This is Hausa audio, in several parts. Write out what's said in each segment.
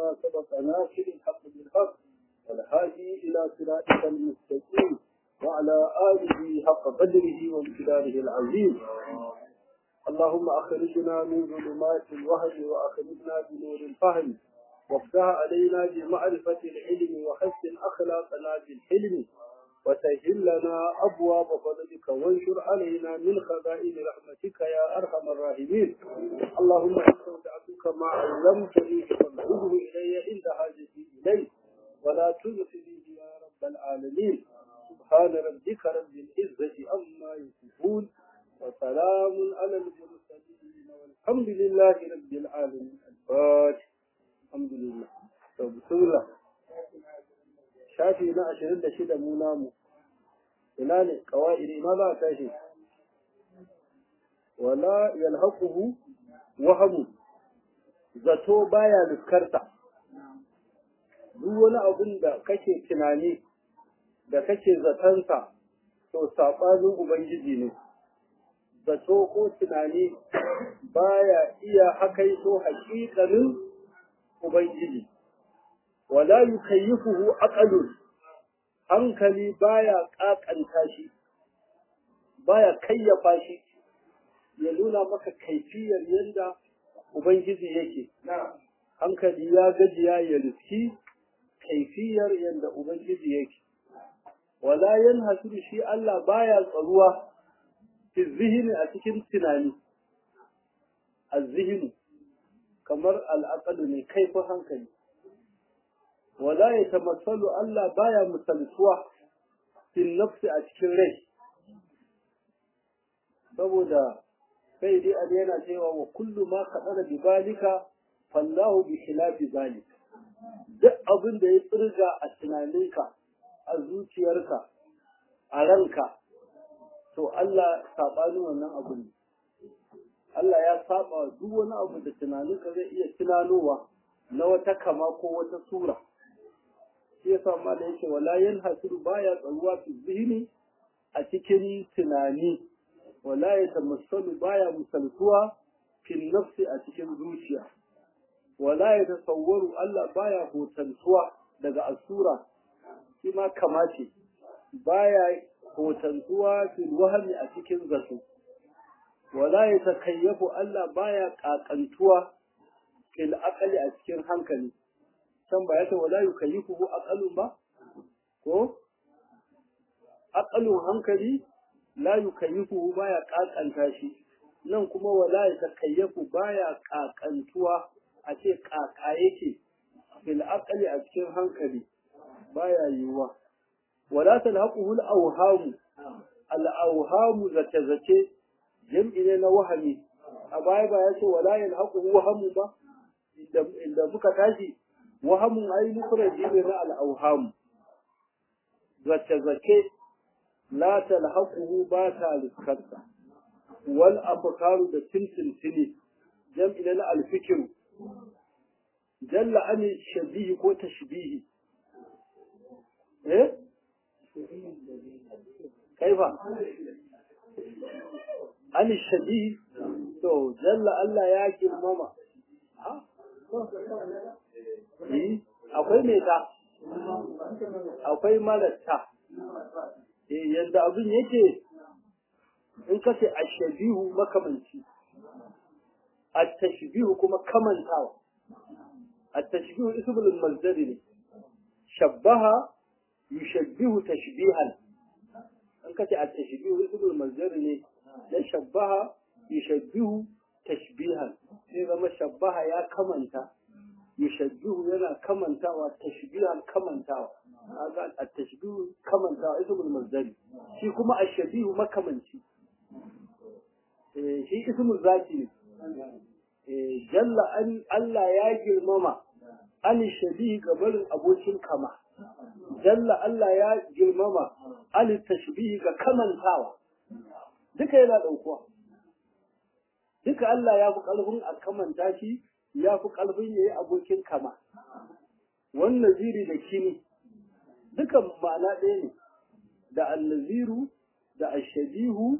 لما سبق ناصر الحق بالحق والهادي إلى صراطك المستقيم وعلى آله حق قدره وامتداره العظيم اللهم أخرجنا من ظلمات الوهم وأخرجنا بنور الفهم وافتح علينا بمعرفة العلم وحسن أخلاقنا بالحلم وسهل لنا أبواب فضلك وانشر علينا من خزائن رحمتك يا أرحم الراحمين اللهم استودعتك ما علمتني فانظره إلي عند حاجتي إليه ولا تنسني يا رب العالمين سبحان ربك رب العزة عما يصفون وسلام على المرسلين والحمد لله رب العالمين الفاتح الحمد لله بسم الله shafi na ashirin da shida mu namu ina ne kawa'iri ma za a tashi wala yalhaquhu wahamu zato baya liskarta duk wani abin da kake tunani da kake zatansa to saɓanin ubangiji ne zato ko tunani baya iya hakaito haƙiƙanin ubangiji wala yukayyifuhu aqalun hankali baya kakanta shi baya kayyafa shi ya nuna maka kaifiyar yadda ubangiji yake hankali ya gajiya ya riski kaifiyar yadda ubangiji yake wala yanhasiru shi Allah baya tsaruwa fi zihni a cikin tunani az-zihnu kamar al ne kaifin hankali wala ya tamassalu Allah baya misaltuwa fil nafsi a cikin rai saboda sai dai Ali yana cewa wa kullu ma qadara bi balika fallahu bi khilafi zalik duk abin da ya tsirga a tunaninka a zuciyarka a ranka to Allah sabanin wannan abu ne Allah ya saba duk wani abu da tunaninka zai iya tunanowa na wata kama ko wata sura shi yasa ma da yake wala yanhasiru baya tsaruwa fi zihni a cikin tunani wala yatamassalu baya misaltuwa fi nafsi a cikin zuciya wala yatasawwaru Allah baya hotantuwa daga asura shi ma kamace baya hotantuwa fi wahmi a cikin zato wala yatakayyafu Allah baya kakantuwa fil aqli a cikin hankali can ba ya ce wala yukallifuhu aqalun ba ko aqalun hankali la yukallifuhu baya kakanta shi nan kuma wala yatakayyafu baya kakantuwa a ce kaka yake bil aqli a cikin hankali baya yiwuwa wala talhaquhu al awham al awham zace zace jam'i ne na wahami a baya ba ya ce wala yalhaquhu wahamu ba inda muka tashi wahamun ai mufradi ne na al-awham zace zace la talhaquhu ba ta liskarta wal afkaru da tintintini jam'i na al-fikr jalla an shabihi ko tashbihi eh kaifa an shabihi to jalla Allah ya girmama akwai mai ta akwai marata yadda abin yake in ka ce ashabihu makamanci at-tashbihu kuma kamantawa at-tashbihu ismul mazdari ne shabbaha yushabbihu tashbihan in ka ce at-tashbihu ismul mazdari ne dan shabbaha yushabbihu tashbihan sai zama shabbaha ya kamanta yushabbihu yana kamantawa tashbihan kamantawa kaga at-tashbihu kamantawa ismul mazdari shi kuma ash-shabihu makamanci eh shi ismul zati ne eh jalla an Allah ya girmama an shabihi gabarin abokin kama jalla Allah ya girmama an tashbihi ga kamantawa duka yana daukuwa duka Allah ya fi ƙarfin a kamanta shi ya fi ƙarfin ya yi abokin kama wannan ziri da kini duka ma'ana ɗaya ne da annaziru da ashabihu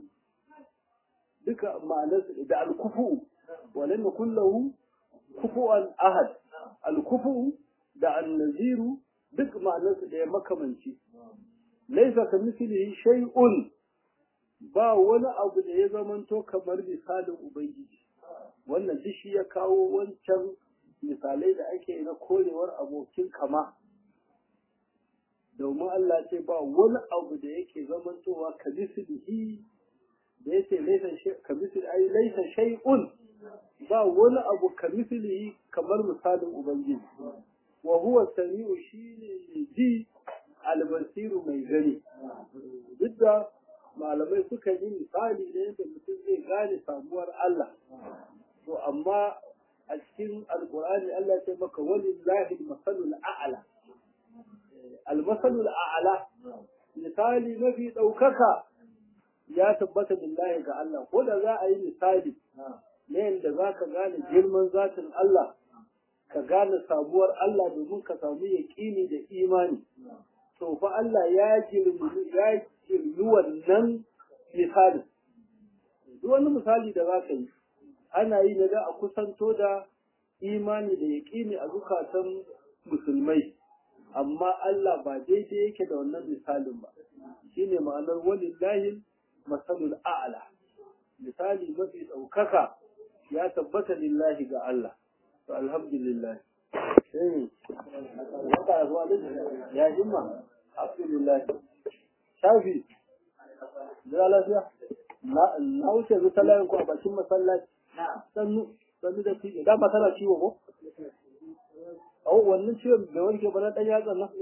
duka ma'anarsu da alkufu walam yakul lahu kufuwan ahad alkufu da annaziru duk ma'anarsu da ya makamanci laisa ka mislihi shay'un ba wani abu da ya zamanto kamar misalin ubangiji wannan duk shi ya kawo wancan misalai da ake na korewar abokin kama domin Allah ce ba wani abu da yake zamantowa ka mislihi da yake laisa ka misli ai laisa shay'un ba wani abu ka mislihi kamar misalin ubangiji wa huwa sami'u shine mai ji albasiru mai gani duk da malamai suka yi misali da yadda mutum zai gane samuwar Allah to amma a cikin alkur'ani Allah ce maka walillahi masalul a'la almasalul a'la misali mafi ɗaukaka ya tabbata billahi ga Allah ko da za a yi misali na yadda za ka gane girman zatin Allah ka gane sabuwar Allah domin ka samu yaƙini da imani to fa Allah ya girmi ya girmi wannan misali duk wani misali da za ka yi ana yi na da a kusanto da imani da yaƙini a zukatan musulmai amma Allah ba daidai yake da wannan misalin ba shine ma'anar walillahi masalul a'la misali mafi ɗaukaka ya tabbata lillahi ga Allah to alhamdulillah sai wata zuwa ya himma alhamdulillah shafi da lafiya na wuce zuta layin ku a bakin masallaci sannu sannu da fiye da ba tana ciwo ko oh wannan ciwon da wanke ba na dan yatsan nan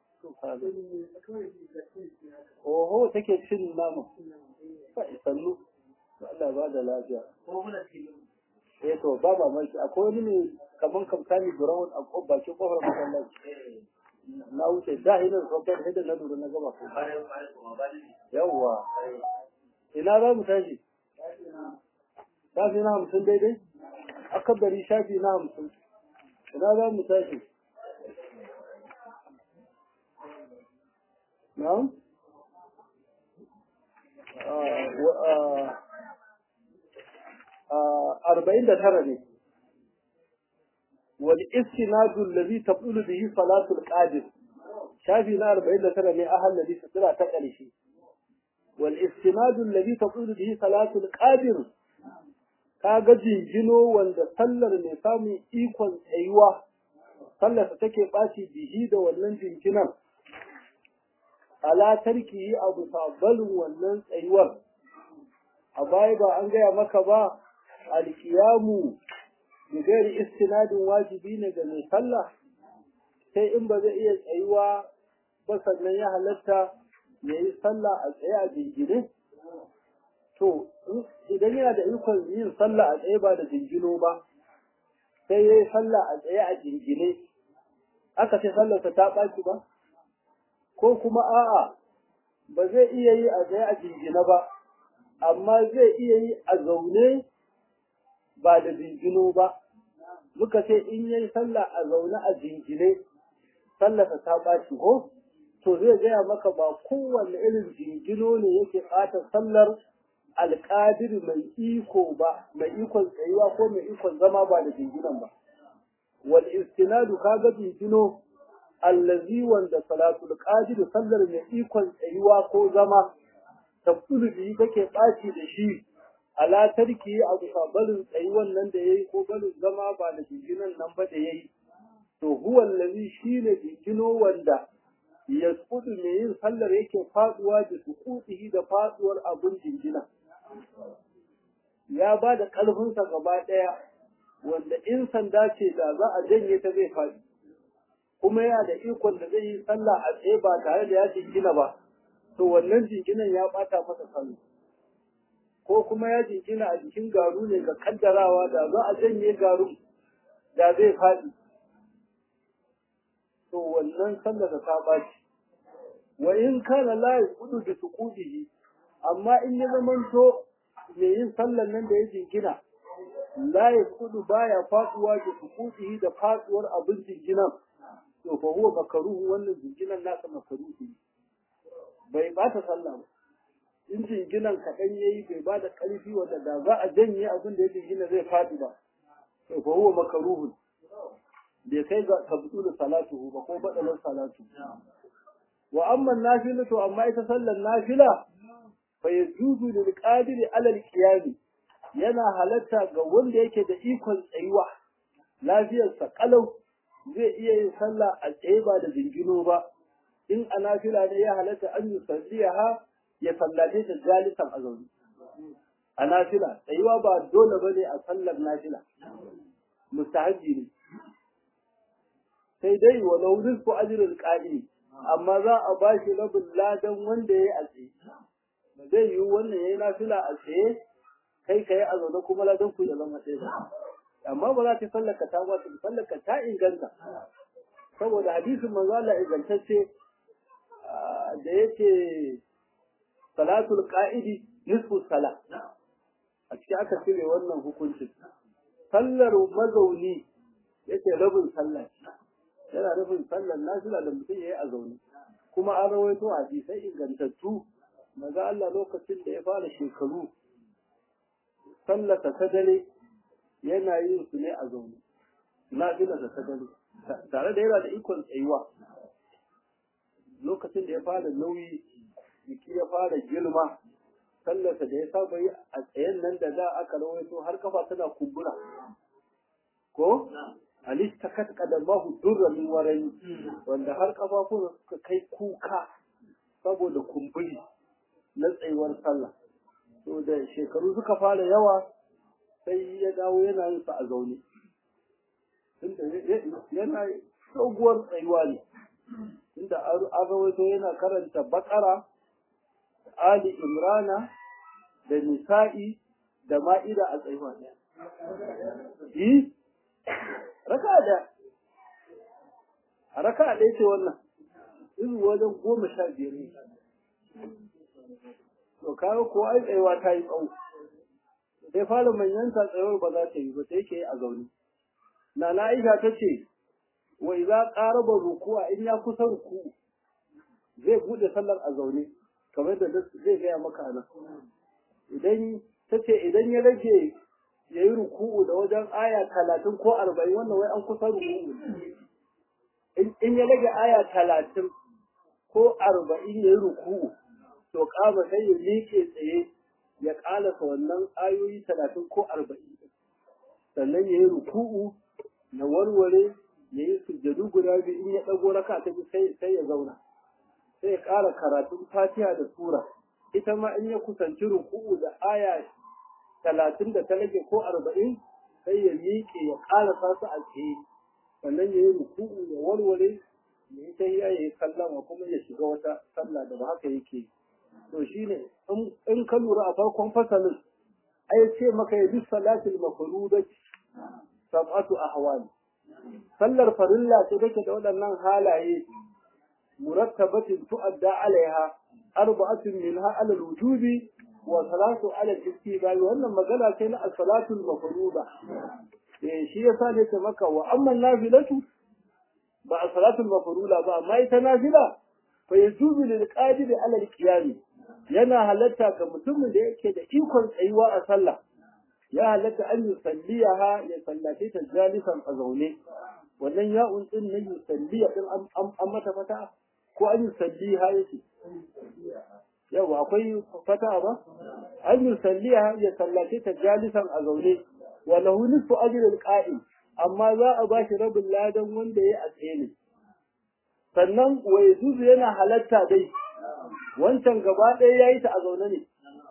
oho take cin nama sannu Allah ba da lafiya eh to ba ba mai akwai wani ne kaman kamtani brown a bakin kofar masallaci na wuce da ina saukar da na lura na gaba ko yawwa ina za mu tashi shafi na hamsin daidai akabari shafi na hamsin ina za mu tashi na'am arba'in da tara ne wani istinadu lazi tabdulu bihi salatul qadir shafi na arba'in da tara ne ahal ladhi sutura ta ƙarshe wal istinadu lazi tabdulu bihi salatul qadir kaga jinjino wanda sallar mai samun ikon tsayuwa sallar ta take ɓaci bihi da wannan jinjinan ala tarki abu sabalin wannan tsayuwar a baya ba an gaya maka ba alkiyamu bigari istinadin wajibi ne ga mai sallah sai in ba zai iya tsayuwa ba sannan ya halatta ya yi sallah a tsaye a jingine to idan yana da ikon yin sallah a tsaye ba da jingino ba sai ya yi sallah a tsaye a jingine aka ce sallarsa ta ɓaci ba ko kuma a'a ba zai iya yi a tsaye a jingine ba amma zai iya yi a zaune ba da jingino ba muka ce in yayi sallah a zaune a jingine sallarsa ta ɓaci ko to zai gaya maka ba kowanne irin jingino ne yake ɓata sallar alƙadir mai iko ba mai ikon tsayuwa ko mai ikon zama ba da jinginan ba wal istinadu kaga jingino allazi wanda salatul qadir sallar mai ikon tsayuwa ko zama tafsulu bi take ɓaci da shi ala tarki abu barin tsayuwan nan da yayi ko barin zama ba da jinginan nan ba da yayi to huwa allazi shine jingino wanda yasqutu mai yin sallar yake faduwa da suqutihi da faduwar abun jingina ya ba da ƙarfinsa gaba ɗaya wanda in sanda ce da za a janye ta zai faɗi kuma yana da ikon da zai yi sallah a tsaye ba tare da ya jingina ba to wannan jinginan ya ɓata masa sallah ko kuma ya jingina a jikin garu ne ga kaddarawa da za a janye garu da zai faɗi to wannan sallah da ta ɓaci wa in kana la yaqudu bi suqudihi amma in ya zamanto mai yin sallan nan da ya jingina la ya kudu baya faduwa da sukuti da faduwar abin jinginan to fa huwa makaruhu wannan jinginan nasa makaruhu bai bata sallah ba in jinginan kaɗan yayi bai ba da ƙarfi wanda da za a janye abin da ya jingina zai faɗi ba to fa huwa makaruhu bai kai ga tabdulu salatu ba ko badalar salatu wa amma nafilatu amma ita sallar nafila fa yajuzu lil qadiri ala al qiyam yana halatta ga wanda yake da ikon tsayuwa lafiyarsa kalau zai iya yin sallah a tsaye ba da jingino ba in a nafila ne ya halatta an yi salliyaha ya sallace ta jalisan a zaune a nafila tsayuwa ba dole ba ne a sallar nafila mustahaji ne sai dai walau rizqu ajrul qa'im amma za a ba shi rabin ladan wanda yayi a tsaye ba zai yi wannan yayi nafila a tsaye kai kai a zaune kuma ladan ku ya zama ɗaya ba amma ba za ta sallaka ta ba sallaka ta inganta saboda hadisin manzo Allah ingantacce da yake salatul qa'idi nisfu sala a cikin aka cire wannan hukuncin sallar mazauni yake rabin sallah yana nufin sallar nafila da mutum yayi a zaune kuma an rawaito hadisai ingantattu maza Allah lokacin da ya fara shekaru sallata ta dare yana yin su ne a zaune nafila ta dare tare da yana da ikon tsayuwa lokacin da ya fara nauyi jiki ya fara girma sallarsa da ya saba yi a tsayen nan da da aka rawaito har kafa tana kumbura ko alis ta katka da mahu durra min warani wanda har kafafun suka kai kuka saboda kumburi na tsayuwar sallah to da shekaru suka fara yawa sai ya dawo yana yin sa a zaune tunda yana doguwar tsayuwa ne inda an rawaito yana karanta bakara ali imrana da nisa'i da ma'ida a tsayuwa ɗaya yi raka da a raka ɗaya ce wannan izu wajen goma sha biyar ne to kawo ko ai tsayuwa ta yi tsawo sai fara manyanta tsayuwar ba za ta yi ba sai ke a zaune na na aisha ta ce wa idza qaraba ruku'a in ya kusa ruku zai bude sallar a zaune kamar da zai gaya maka nan idan tace idan ya rage yayi ruku'u da wajen aya talatin ko arba'in wannan wai an kusa ruku'u in ya rage aya talatin ko arba'in yayi ruku'u to kama sai ya miƙe tsaye ya ƙalasa wannan ayoyi talatin ko arba'in sannan ya yi ruku'u na warware ya yi sujjadu guda biyu in ya ɗago raka ta biyu sai sai ya zauna sai ya ƙara karatun fatiha da sura ita ma in ya kusanci ruku'u da aya talatin da ta rage ko arba'in sai ya miƙe ya ƙara su a tsaye sannan ya yi ruku'u ya warware ya yi tahiya ya yi sallama kuma ya shiga wata sallah da ba haka yake to shine in ka lura a farkon fasalin ai ce maka ya bi salatul mafrudati sab'atu ahwal sallar farilla ce take da waɗannan halaye murattabatin tu'adda alaiha arba'atun minha ala al-wujubi wa salatu ala al-istibabi wannan magana ce na as-salatul mafruda eh shi yasa ne ta maka wa amma nafilatu ba as-salatul mafruda ba amma ita nafila fa yajuzu lil qadir ala al-qiyam yana halatta ga mutumin da yake da ikon tsayuwa a sallah ya halatta an yusalliyaha ya sallace ta jalisan a zaune wannan ya'un din na yusalliya din an mata fata ko an yusalliha yake yawa akwai fata ba an yusalliha ya sallace ta jalisan a zaune wa lahu nisfu ajri al-qa'im amma za a ba shi rabin ladan wanda ya a tsaye ne sannan wa yajuzu yana halatta dai wancan gaba ɗaya yayi ta a zaune ne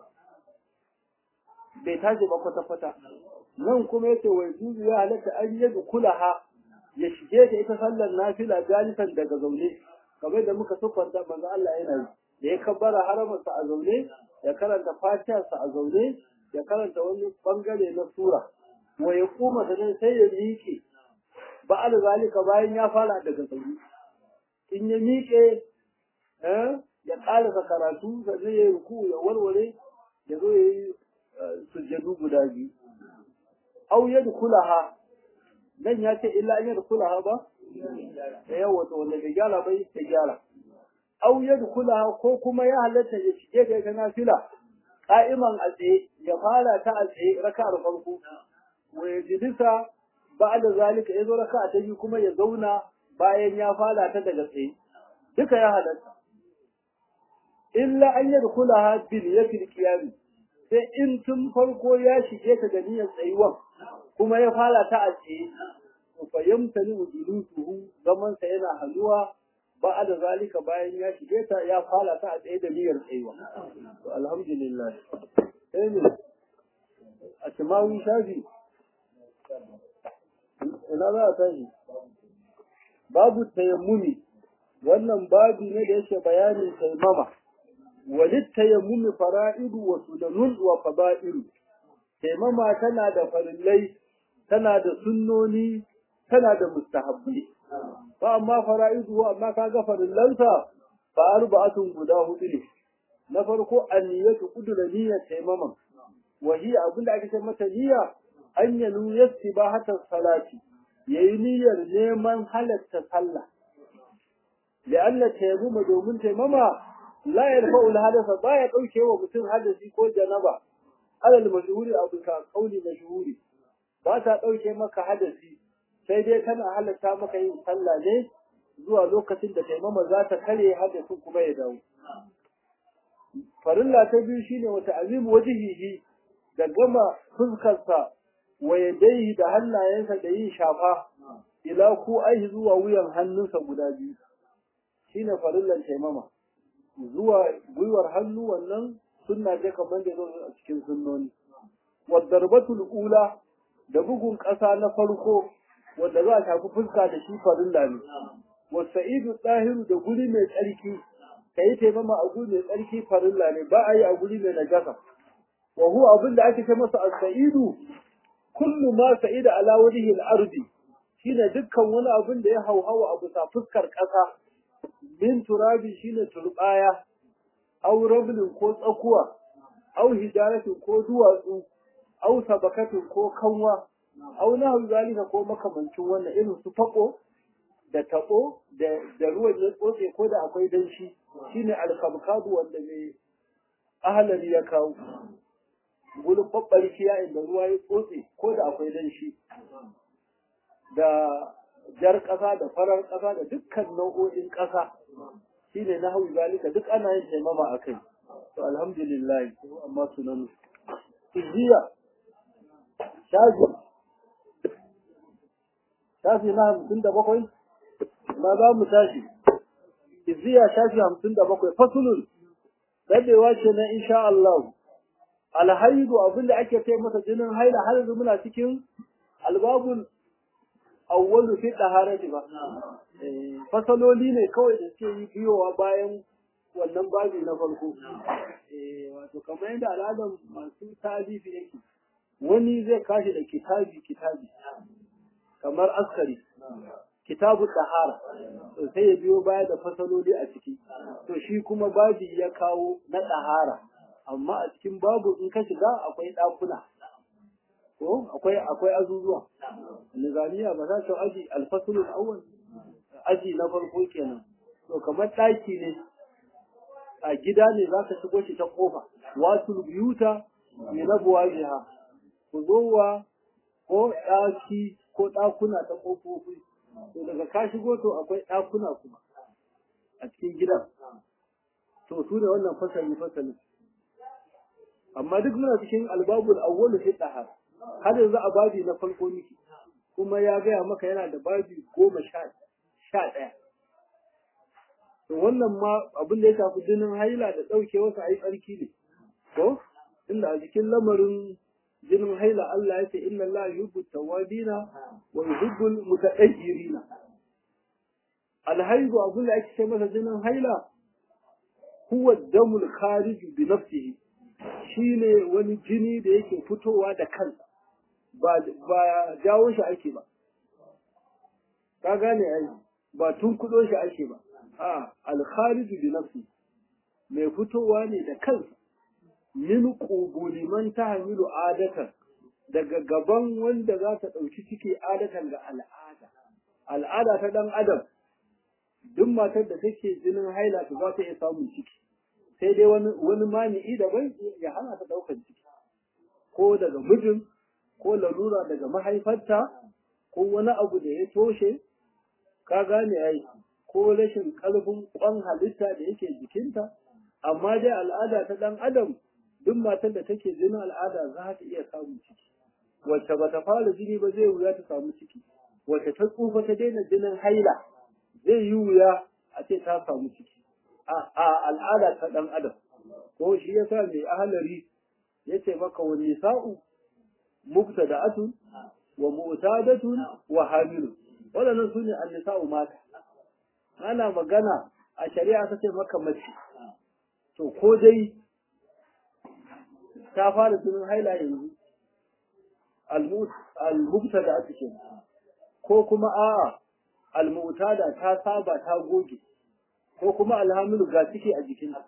bai tashi ba kwata-kwata nan kuma yace wa yajuzu ya halatta an yadu kulaha ya shige ta ita sallar nafila jalisan daga zaune kamar da muka siffanta manzo Allah yana yi da ya kabbara haramarsa a zaune ya karanta fatiyarsa a zaune ya karanta wani bangare na sura wa ya kuma da sai ya miƙe ba zalika bayan ya fara daga zaune in ya miƙe ya ƙarasa karatu sannan ya yi ruku ya warware ya zo ya yi sujjadu guda biyu au ya kulaha nan ya ce illa an yi kulaha ba da yawa to wanda bai gyara bai ta gyara au ya kulaha ko kuma ya halatta ya shige da ita nafila ka'iman a tsaye ya fara ta a tsaye raka'ar farko wa ya jilisa ba'da zalika yazo raka'a ta biyu kuma ya zauna bayan ya fara ta daga tsaye duka ya halatta illa an yadkhulaha bil yatil qiyam sai in tun farko ya shige ta da niyyar tsayuwan kuma ya fara ta a tsaye fa yamtani wujuduhu zaman sa yana haluwa ba da zalika bayan ya shige ta ya fara ta a tsaye da niyyar tsayuwa to alhamdulillah sai ne a timawi shafi ina za a tashi babu tayammumi wannan babu ne da yake bayanin taimama walit tayammumi fara'idu wa sunanun wa fada'ilu taimama tana da farillai tana da sunnoni tana da mustahabbai fa amma fara'idu amma kaga farillansa fa arba'atun guda hudu ne na farko anniyatu qudra niyyat taimama wa hiya abinda ake ce mata niyya an yanu yastibahata salati yayi niyyar neman halatta sallah لأن التيمم دومن تيمما لا يرفع الحدث بايا دوكي ومتن حدثي ko janaba alal mashhuri abu ka kauli mashhuri ba ta dauke maka hadasi sai dai kana halatta maka yin sallah ne zuwa lokacin da taimama za ta kare hadasin kuma ya dawo farilla ta biyu shine wata azim wajhihi da gama fuskarsa wa yadayhi da hannayensa da yin shafa ila ku ai zuwa wuyan hannunsa guda biyu shine farillan taimama zuwa gwiwar hannu wannan sunna ce kamar da zo a cikin sunnoni wadarbatul ula da bugun ƙasa na farko wanda za a shafi fuska da shi farilla ne wasa'idu ɗahiru da guri mai tsarki ka yi taimama a guri mai tsarki farilla ne ba a yi a guri mai najasa wa huwa abin da ake ce masa as-sa'idu kullu ma sa'ida ala wajhi al-ardi shine dukkan wani abin da ya hauhawa a bisa fuskar ƙasa min turabi shine turbaya aw rablin ko tsakuwa aw hijaratin ko duwatsu aw sabakatin ko kanwa aw nahu zalika ko makamancin wannan irin su fako da tabo da da ruwan ya tsotse ko da akwai danshi shine alkabkadu wanda mai ahalari ya kawo gulun babbarkiya inda ruwa ya tsotse ko da akwai danshi da jar ƙasa da farar ƙasa da dukkan nau'o'in ƙasa shine na hau zalika duk ana yin taimama a kai to alhamdulillah amma sunan ijiya shafi shafi na hamsin da bakwai ma za mu tashi ijiya shafi hamsin da bakwai fasulun dadewa ce na insha Allah alhaidu abinda ake ce masa jinin haila har yanzu muna cikin albabul awwalu fi taharati ba fasaloli ne kawai da suke yi biyowa bayan wannan babi na farko wato kamar yadda al'adar masu talifi yake wani zai kashi da kitabi kitabi kamar askari kitabu tahara to sai ya biyo baya da fasaloli a ciki to shi kuma babi ya kawo na tahara amma a cikin babu in ka shiga akwai ɗakuna ko akwai akwai azuzuwa nizamiya ba za ta aji alfasulul awwal aji na farko kenan to kamar ɗaki ne a gida ne za ka shigo shi ta kofa wasul biyuta min abwajiha ku zowa ko ɗaki ko ɗakuna ta kofofi to daga ka shigo to akwai ɗakuna kuma a cikin gidan to su ne wannan fasali fasali amma duk muna cikin albabul awwalu fi dahar har yanzu a babi na farko miki kuma ya gaya maka yana da babi goma sha ɗaya to wannan ma abin da ya shafi jinin haila da ɗauke wasu ayi tsarki ne ko inda a cikin lamarin jinin haila Allah ya ce inna Allah yuhibbu tawabina wa yuhibbu mutatahhirina alhaidu abin da ake ce masa jinin haila huwa damul kharij bi nafsihi shine wani jini da yake fitowa da kansa ba ba jawo shi ake ba ka gane ai ba tun kudo shi ake ba a al-kharij bi nafsi mai fitowa ne da kansa min qubuli man tahmilu adatan daga gaban wanda za ta dauki ciki adatan ga al'ada al'ada ta dan adam duk matar da take jinin haila ta za ta iya samun ciki sai dai wani wani mani'i daban ya hana ta daukar ciki ko daga mijin ko larura daga mahaifarta ko wani abu da ya toshe ka gane ai ko rashin ƙarfin ƙwan halitta da yake jikinta amma dai al'ada ta ɗan adam duk matar da take jinin al'ada za ta iya samun ciki wacce ba ta fara jini ba zai wuya ta samu ciki wacce ta tsufa ta daina jinin haila zai yi wuya a ce ta samu ciki a al'ada ta ɗan adam ko shi yasa mai ahalari ya ce maka wani nisa'u mubtada'atun wa mu'tadatun wa hamilun waɗannan su ne annisa'u mata ana magana a shari'a ta ce maka mace to ko dai ta fara jinin haila yanzu al-mubtada ake ce ko kuma a'a al-mu'tada ta saba ta goge ko kuma alhamilu ga ciki a jikinta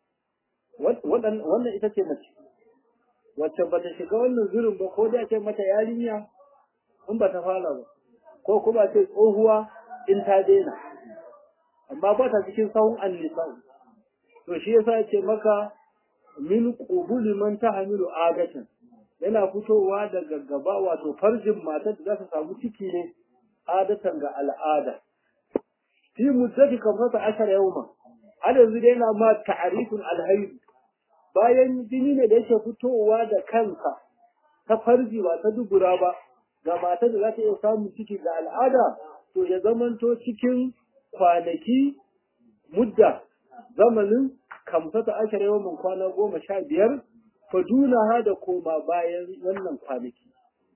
wannan ita ce mace wacce ba ta shiga wannan zurin ba ko da ce mata yarinya in ba ta fara ba ko kuma ce tsohuwa in ta daina amma ba ta cikin sahun annisa to shi yasa ce maka min qubuli man tahmilu adatan yana fitowa daga gaba wato farjin matar da za ta samu ciki ne adatan ga al'ada fi muddati kamfata ashar yauma har yanzu dai yana ma ta'arifin alhaid bayan jini ne da yake fitowa da kansa ta farji ba ta dubura ba ga matar da za ta iya samun ciki ga al'ada to ya zamanto cikin kwanaki mudda zamanin kamsata ashar yawan kwana goma sha biyar faduna da koma bayan wannan kwanaki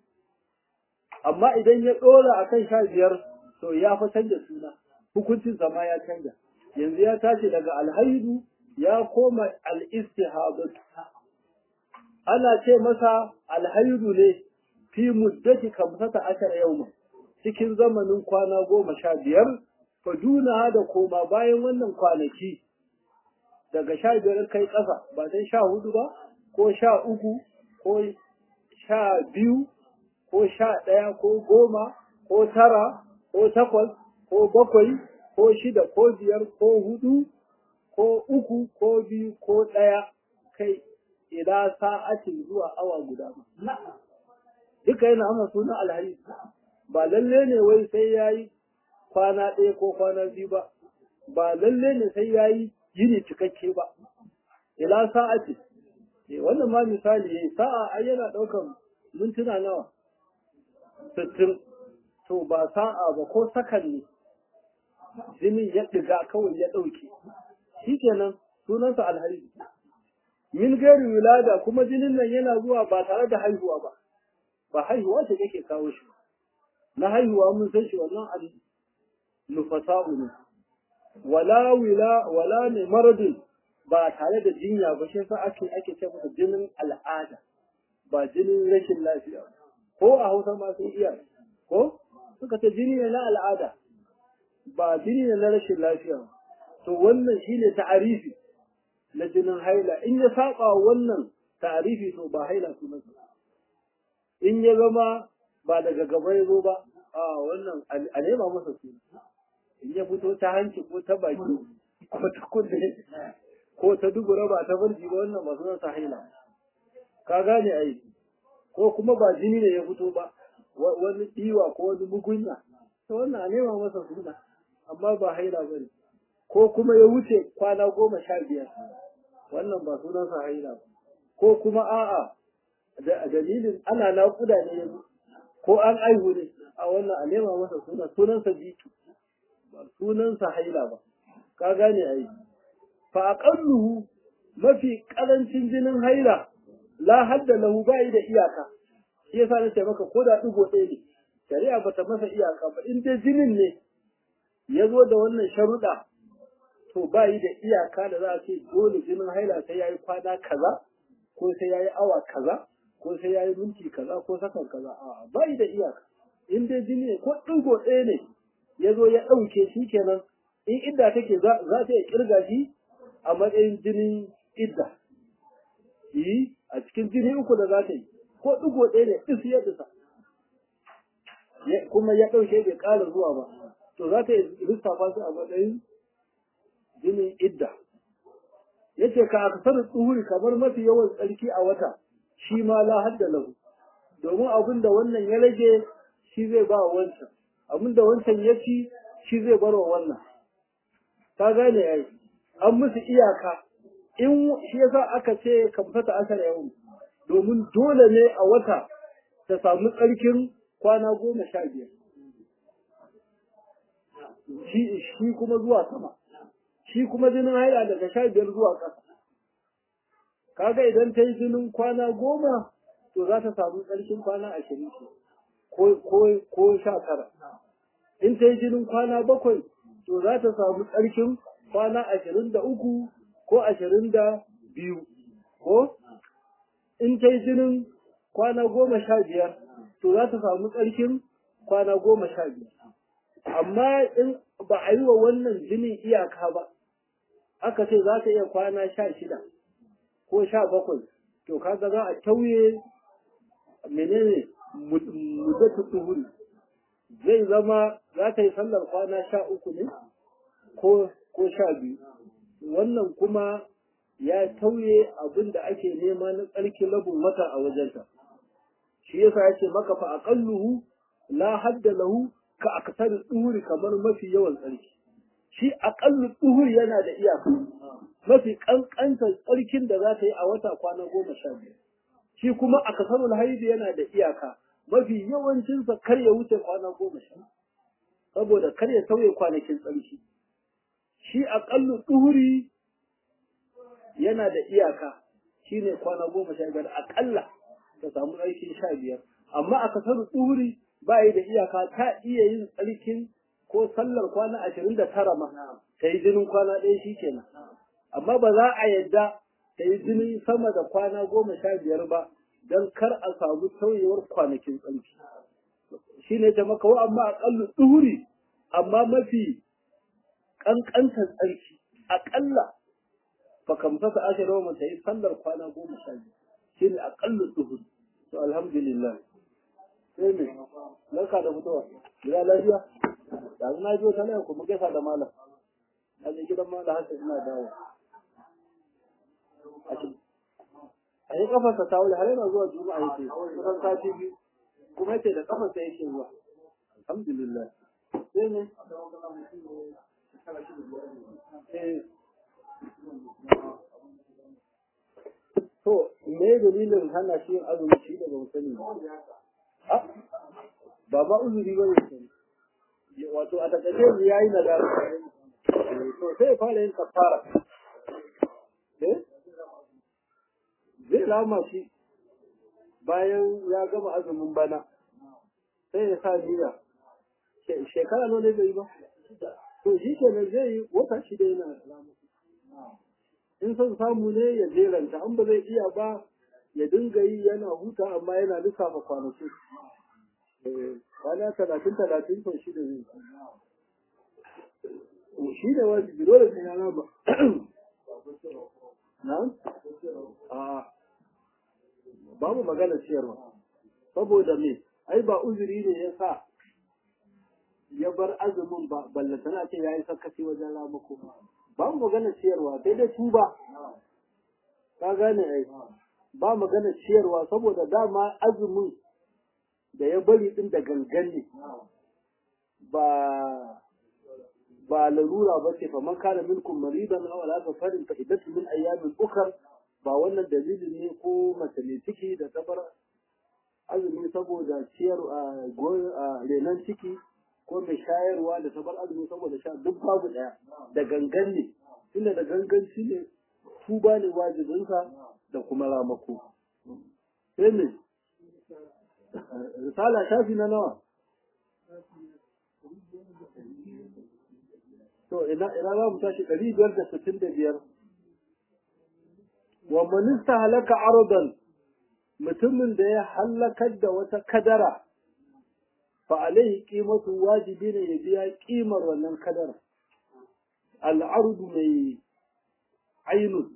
amma idan ya ɗora a kan sha biyar to ya fi canja suna hukuncin zama ya canja yanzu ya tashi daga alhaidu ya koma al'istihabatu ana ce masa alhaidu ne fi muddati kamsata ashar yau cikin zamanin kwana goma sha biyar faduna da koma bayan wannan kwanaki daga sha biyar kai ƙasa ba sai sha hudu ba ko sha uku ko sha biyu ko sha ɗaya ko goma ko tara ko takwas ko bakwai ko shida ko biyar ko hudu ko uku ko biyu ko ɗaya kai ila sa'atin zuwa awa guda ba. Duka yana amma suna alhari ba lalle ne wai sai ya yi kwana ɗaya ko kwana biyu ba, ba lalle ne sai ya yi yini cikakke ba. Ila sa'atin, wannan ma misali ya sa'a ai yana ɗaukan mintuna nawa, sittin, to ba sa'a ba ko sakan ne, jinin ya ɗiga kawai ya ɗauke. Shi kenan sunansa alhari. min gari wilada kuma jinin nan yana zuwa ba tare da haihuwa ba ba haihuwa ce yake kawo shi na haihuwa mun san shi wannan al nufasa'u ne wala wila wala ne maradin ba tare da jinya ba shi sa ake ake ce masa jinin al'ada ba jinin rashin lafiya ko a Hausa ma sun iya ko suka ce jini ne na al'ada ba jini ne na rashin lafiya to wannan shine ta'arifi na jinin haila in ya saba wannan tarifi to ba haila sunansa in ya zama ba daga gaba ya zo ba a wannan a nema masa suna in ya fito ta hanci ko ta baki ko ta kunne ko ta dubura ba ta farji ba wannan ba sunansa haila ka gane ai ko kuma ba jini ne ya fito ba wani diwa ko wani mugunya to wannan a nema masa suna amma ba haila ba ne ko kuma ya wuce kwana goma sha biyar wannan ba sunansa haila ba ko kuma a'a da dalilin ana naƙuda ne yanzu ko an aihu ne a wannan a nema masa suna sunansa bitu ba sunansa haila ba ka gane ai fa aqalluhu mafi karancin jinin haila la hadda lahu bai da iyaka shi yasa nace maka ko da digo ɗaya ne shari'a bata masa iyaka ba in dai jinin ne ya zo da wannan sharuɗa to ba yi da iyaka da za a ce dole jinin haila sai ya yi kwana kaza ko sai ya yi awa kaza ko sai ya yi minti kaza ko sakan kaza a ba yi da iyaka in dai jini ne ko ɗigo ɗaya ne ya zo ya ɗauke shi kenan in idda take za ta iya kirga shi a matsayin jinin idda yi a cikin jini uku da za ta yi ko ɗigo ɗaya ne ɗis ya ɗisa kuma ya ɗauke bai ƙara zuwa ba to za ta yi lissafa su a matsayin jinin idda yace ka aksaru tsuhuri kamar mafi yawan tsarki a wata shi ma la hadda lahu domin abin da wannan ya rage shi zai ba wancan abinda wancan ya ci shi zai bar wa wannan ka gane ai an musu iyaka in shi yasa aka ce kamfata asar yau domin dole ne a wata ta samu tsarkin kwana goma sha biyar shi shi kuma zuwa sama shi kuma jinin haila daga sha biyar zuwa ƙasa kaga idan ta yi jinin kwana goma to za ta samu tsarkin kwana ashirin ce ko sha tara in ta yi jinin kwana bakwai to za ta samu tsarkin kwana ashirin da uku ko ashirin da biyu ko in ta yi jinin kwana goma sha biyar to za ta samu tsarkin kwana goma sha biyar amma in ba a yi wa wannan jinin iyaka ba aka ce za ta iya kwana sha shida ko sha bakwai to kaga za a tauye menene muddatu tuhuri zai zama za ta yi sallar kwana sha uku ne ko ko sha biyu wannan kuma ya tauye abin da ake nema na tsarkin labin wata a wajenta shi yasa ya ce maka fa aqalluhu la hadda lahu ka aksar duhuri kamar mafi yawan tsarki shi aqallu duhuri yana da iyaka mafi kankantar tsarkin da za ta yi a wata kwana goma sha biyu shi kuma akasarul haidi yana da iyaka mafi yawancinsa kar ya wuce kwana goma sha saboda kar ya sauye kwanakin tsarki shi aƙallu ɗuri yana da iyaka shi ne kwana goma sha biyar aƙalla ta samu tsarkin sha biyar amma a kasar ɗuri ba yi da iyaka ta iya yin tsarkin ko sallar kwana ashirin da tara ma ta yi jinin kwana ɗaya shi kenan amma ba za a yadda ta yi jinin sama da kwana goma sha biyar ba don kar a samu sauyewar kwanakin tsarki shi ne ta maka wa amma aƙallu ɗuri amma mafi ƙanƙantar tsarki aƙalla fa kam fasa ashara wa mata yi sallar kwana goma sha biyu shi ne aƙallu ɗuhur to alhamdulillah sai me larka da fitowa gida lafiya yanzu na biyo ta nan kuma gaisa da malam na je gidan malam hasa ina dawo a yi kafarsa ta wuri har yana zuwa juma'a yake kusan sati biyu kuma yace da kafarsa yake zuwa alhamdulillah sai ne To, me dalilin hana shi yin azumi shi da ban sani ba? Ba ma uzuri ba ne sani. Wato, a takaice ya yi na To, sai ya fara yin kafara. Eh? Zai lama shi bayan ya gama azumin bana. Sai ya sa niyya. Shekara nawa ne bai yi ba? to shi kenan zai yi wata shida yana alamu in son samu ne ya jeranta an ba zai iya ba ya dinga yi yana huta amma yana lissafa kwanaki kwana talatin talatin sau shida zai shi da wajibi dole sai ya raba na? a babu magana ciyarwa saboda me ai ba uzuri ne ya sa ya bar azumin ba ballantana ce ya yi sakaci wajen ramako ba mu magana ciyarwa sai dai tuba ka gane ai ba magana ciyarwa saboda dama azumin da ya bari din da gangan ne ba ba larura ba ce faman kana minkum maridan aw ala safarin fa iddatu min ayyamin ukhra ba wannan dalilin ne ko mace ne ciki da ta bar azumi saboda ciyar a renon ciki ko mai shayarwa da ta bar azumi saboda sha duk babu daya da gangan ne tunda da ganganci ne tuba ne wajibinsa da kuma ramako sai ne risala shafi na nawa to ina ina za mu tashi ɗari biyar da sittin da biyar wa manista halaka aradan mutumin da ya hallakar da wata kadara fa alaihi qimatu wajibi ne ya biya kimar wannan kadara al'ardu mai ainun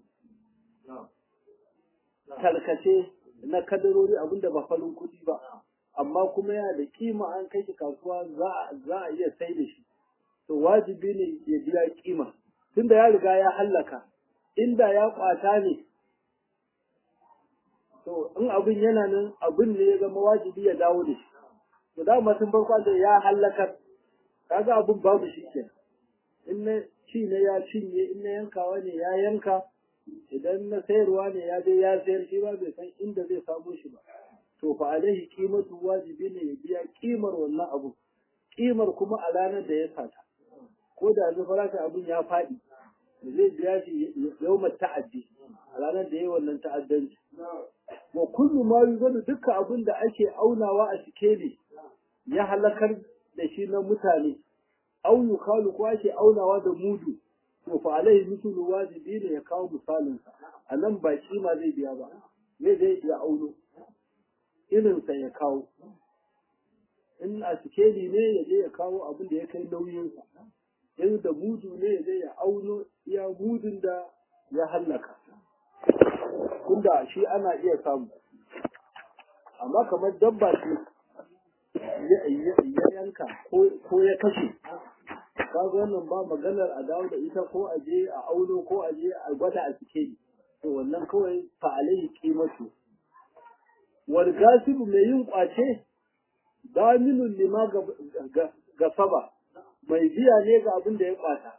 tarkace na kadarori abinda ba falin kuɗi ba amma kuma yana da kima an kai shi kasuwa za a iya sai da shi to wajibi ne ya biya kima tunda ya riga ya hallaka inda ya kwata ne to in abin yana nan abin ne ya zama wajibi ya dawo da shi to da mutum farko da ya halakar kaga abun babu shi ke in na ci ne ya cinye in na yankawa ne ya yanka idan na sayarwa ne ya je ya sayar shi ba bai san inda zai samu shi ba to fa alaihi qimatu wajibi ne ya biya kimar wannan abu kimar kuma a ranar da ya sata ko da yanzu farashin abun ya faɗi zai biya shi yawmar ta'addi a ranar da ya yi wannan ta'addanci wa kullu ma yuzanu duka abin da ake aunawa a sikeli ya halakar da shi na mutane au yukalu ko ake aunawa da mudu to fa alaihi mithlu wajibi ne ya kawo misalin sa anan ba kima zai biya ba me zai ya auno irin sa ya kawo in a sikeli ne ya je ya kawo abin da ya kai nauyin sa in da mudu ne ya je ya auno iya mudun da ya hallaka tunda shi ana iya samu amma kamar dabba ce ya yanka ko ya kashe kaga wannan ba maganar a dawo da ita ko a je a auno ko a je a gwada a cike to wannan kawai fa alaihi qimatu wal gasibu mai yin kwace daminun lima ga saba mai biya ne ga abin da ya kwata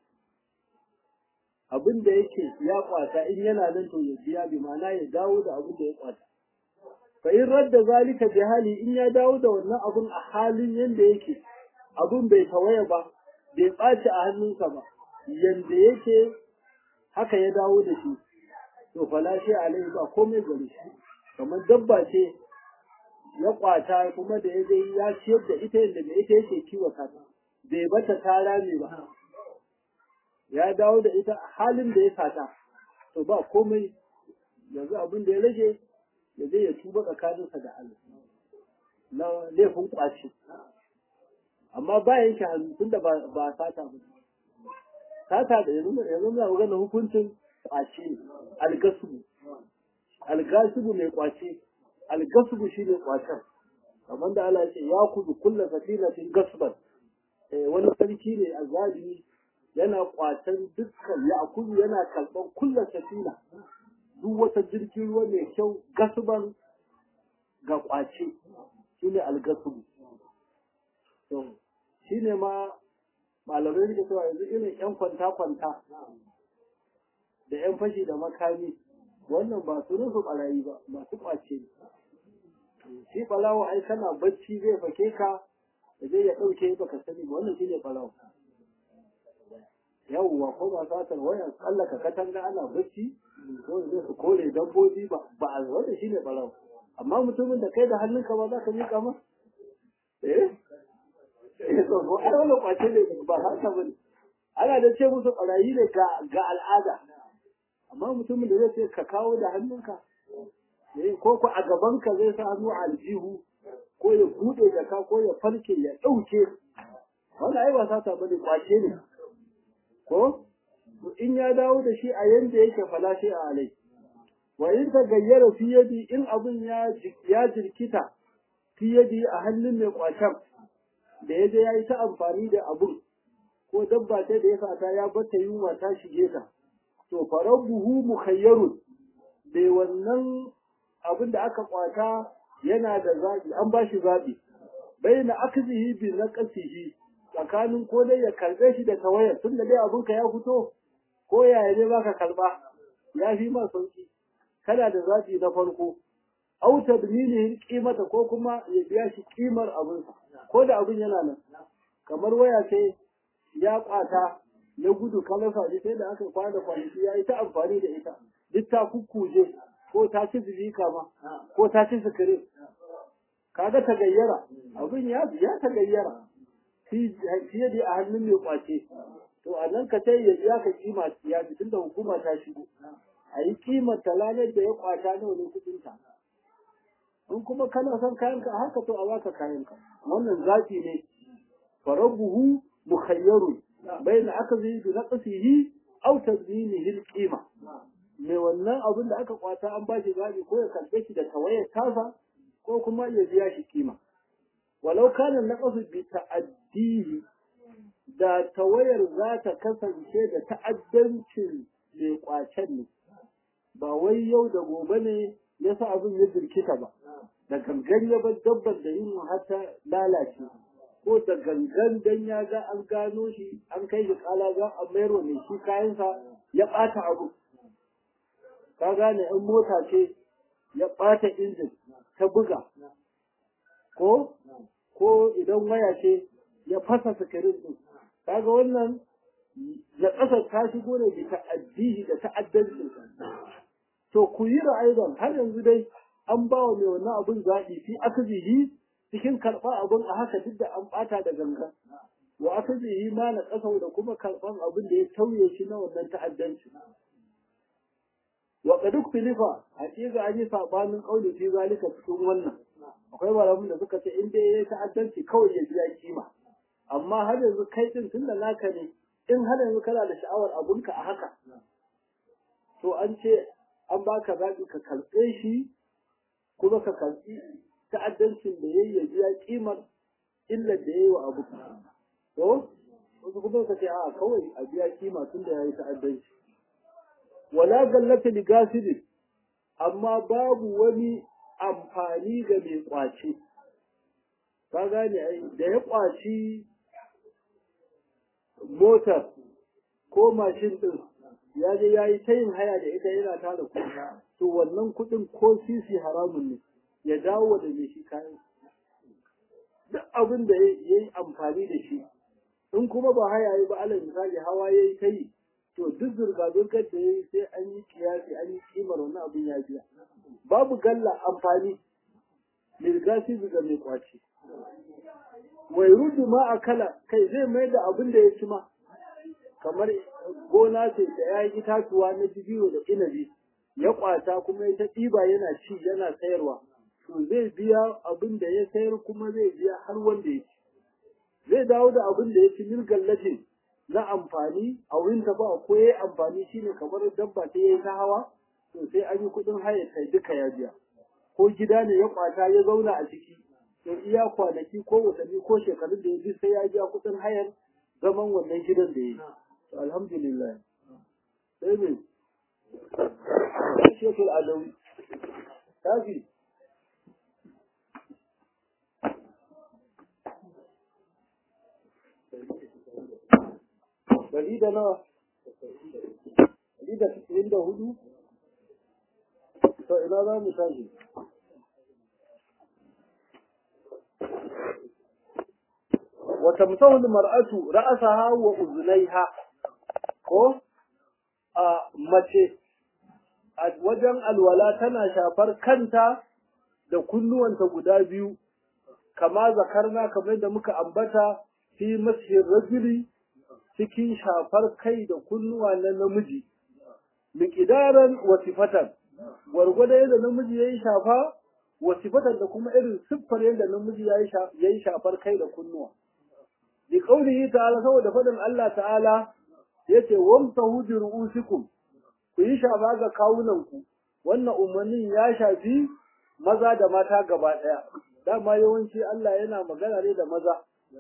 abin da yake ya kwata in yana nan to ya biya bi ma'ana ya dawo da abin da ya kwata fa in radda zalika bi hali in ya dawo da wannan abun a halin yanda yake abun bai tawaya ba bai ɓaci a hannunsa ba yanda yake haka ya dawo da shi to fala shi alai ba komai gare shi kamar dabba ce ya kwata kuma da ya dai ya ciyar da ita yadda da ita yake kiwata ta bai bata ta rame ba ya dawo da ita halin da ya sata to ba komai yanzu abin da ya rage ya zai ya tuba tsakaninsa da Allah na laifin kwace amma ba yanke hannu tunda ba ba sata ba sata da yanzu yanzu na magana hukuncin kwace algasubu algasubu mai kwace algasubu shine kwacen kamar da Allah ya ce ya kudu kullu safinatin gasban eh wani sarki ne azalimi yana kwatan dukkan ya kudu yana kalban kullu safina duk wata jirgin ruwa mai kyau gasban ga kwace shine algasubu to shine ma malamai suke cewa yanzu irin yan kwanta kwanta da yan fashi da makami wannan ba su rufe barayi ba masu kwace shi balawo ai kana bacci zai fake ka da zai ya dauke baka sani ba wannan shine balawo yawwa ko ba satar waya tsallaka katanga ana bacci ko zai su kore dabbobi ba ba a wanda shine balawo amma mutumin da kai da hannunka ba za ka miƙa ma eh eh to ko ai wannan kwace ne ba haka bane ana da ce musu barayi ne ga ga al'ada amma mutumin da zai ce ka kawo da hannunka eh ko ko a gaban ka zai sa hannu a aljihu ko ya bude jaka ko ya farke ya dauke wannan ai ba sata bane kwace ne ko in ya dawo da shi a yanda yake falashi a alai wa in ta gayyara fi yadi in abun ya ya jirkita fi yadi a hannun mai kwatan da ya je ya yi ta amfani da abun ko dabba ta da ya sata ya bata yunwa ta shige ta to farabbuhu mukhayyarun bai wannan abin da aka kwata yana da zabi an ba shi zabi baina akzihi bi naqsihi tsakanin ko dai ya karbe shi da tawayar tun da dai abinka ya fito ko yaya ne baka karba ya fi ma sauki kana da zabi na farko au tadminihi qimata ko kuma ya biya shi kimar abin ko da abin yana nan kamar waya ce ya kwata ya gudu kalasa ji sai da aka kwana kwanaki ya yi ta amfani da ita duk ta kukkuje ko ta ci zilika ma ko ta ci sikirin kaga ta gayyara abin ya ya ta gayyara fiye da a hannun mai kwace to a nan ka sai ya biya ka kima ya bi tunda hukuma ta shigo a yi kimar talalar da ya kwata nawa ne kudin ta in kuma kana son kayanka haka to a baka kayanka wannan zafi ne farabuhu mukhayyarun bayan aka zai bi naqsihi aw tadbinihi al-qima mai wannan abin da aka kwata an ba shi zabi ko ya karbe shi da tawayar tasa ko kuma ya biya shi kima walau kana naqsu bi ta'addihi da tawayar za ta kasance da ta'addancin mai kwacen ne ba wai yau da gobe ne yasa abin ya jirkita ba da gangan ya bar dabbar da yin har ta lalace ko da gangan dan ya ga an gano shi an kai shi kala za a mayar wa mai shi kayansa ya ɓata abu ka gane in mota ce ya ɓata injin ta buga ko ko idan waya ce ya fasa sikirin din kaga wannan da ƙasar ta shigo ne da ta'addihi da ta'addancin to ku yi ra'ayin har yanzu dai an ba wa mai wannan abun zaɓi fi akazihi cikin karɓar abin a haka duk da an ɓata da ganga wa akazihi ma na ƙasa da kuma karɓar abin da ya tauye shi na wannan ta'addanci wa qad ukhtilifa haqiqa an yi sabanin qauli fi zalika cikin wannan akwai malamin da suka ce in dai yayi ta'addanci kawai ya biya kima amma har yanzu kai din tunda naka ne in har yanzu kana da sha'awar abunka a haka to an ce an baka zaɓi ka karɓe shi kuma ka karɓi ta'addancin da yayi ya biya kimar illar da yayi wa abu to wasu kuma ka ce a kawai a biya kima tun da yayi ta'addanci wala gallata li gasidi amma babu wani amfani ga mai kwace ka gane ai da ya kwaci motar ko mashin din ya je ya yi ta yin haya da ita yana tara kuɗi to wannan kuɗin ko sisi haramun ne ya dawo da mai shi kayan duk abin da ya yi amfani da shi in kuma ba haya yi ba alal misali hawa ya yi ta yi to duk zurga-zurgar da ya yi sai an yi kiyasi an yi kimar wani abin ya biya babu galla amfani lirgasi ga mai kwaci wai rudu ma a kala kai zai mai da abin da ya ci ma kamar gona ce da ya yi itatuwa na jibiyo da inabi ya kwata kuma ya ta ɗiba yana ci yana sayarwa to zai biya abin da ya sayar kuma zai biya har wanda ya ci zai dawo da abin da ya ci mirgallatin na amfani a wurin ta ba ko ya amfani shine kamar dabba ta yi ta hawa to sai an yi kuɗin haya kai duka ya biya ko gida ne ya kwata ya zauna a ciki to iya kwanaki ko watanni ko shekarun da ya bi sai ya biya kuɗin hayar zaman wannan gidan da ya yi alhamdulillah sai me shekul adawi tafi Dari da nawa? Dari da sittin da hudu? To ina za mu tashi? Wata musawul mar'atu ra'asaha wa uzunaiha ko a mace a wajen alwala tana shafar kanta da kunnuwanta guda biyu kama zakarna kamar da muka ambata fi masjid rajuli cikin shafar kai da kunnuwa na namiji miqdaran wa sifatan gwargwado yadda namiji yayi shafa wa sifatan da kuma irin siffar yadda namiji yayi yayi shafar kai da kunnuwa bi qaulihi ta'ala saboda fadin Allah ta'ala yace wamsahu bi ru'usikum ku yi shafa ga kawunanku wannan umarnin ya shafi maza da mata gaba daya dama yawanci Allah yana magana ne da maza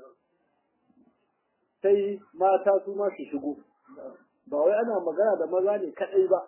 sai mata su ma su shigo ba wai ana magana da maza ne kadai ba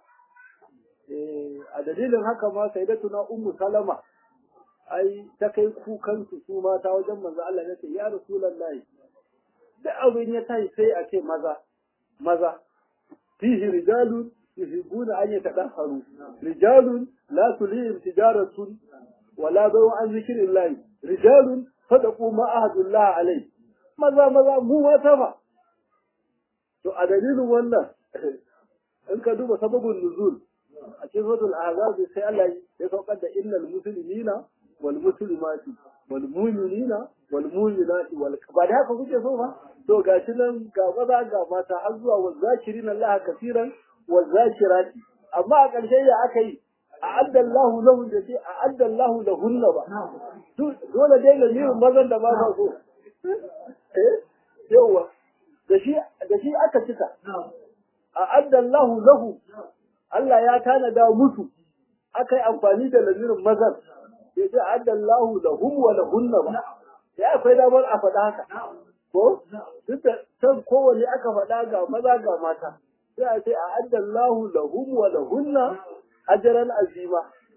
a dalilin haka ma sai da tuna ummu salama ai ta kai kukan su su mata wajen manzo Allah ne ya rasulullahi da abin ya tashi sai a ce maza maza fihi rijalun yuhibbuna an yatadahharu rijalun la tulihim tijaratun wala bayu an zikrillah rijalun sadaqu ma ahadullah alayhi maza maza mu mata ba to a dalilin wannan in ka duba sababin nuzul a cikin suratul ahzab sai Allah ya saukar da innal muslimina wal muslimati wal mu'minina wal mu'minati wal ba da haka kuke so ba to gashi nan ga maza ga mata har zuwa wa zakirin Allah kafiran wa zakirati amma a ƙarshe ya aka yi a'adda Allahu lahu da ce a'adda Allahu lahunna ba dole dai ga mirin mazan da ba sa so eh yawa da shi da shi aka cika a'adda Allahu lahu Allah ya tanada musu aka yi amfani da lamirin mazan ya ce a'adda Allahu lahum wa lahunna ba sai akwai damar a faɗa haka ko duk da san kowanne aka faɗa ga maza ga mata sai a ce a'adda Allahu lahum wa lahunna ajran azima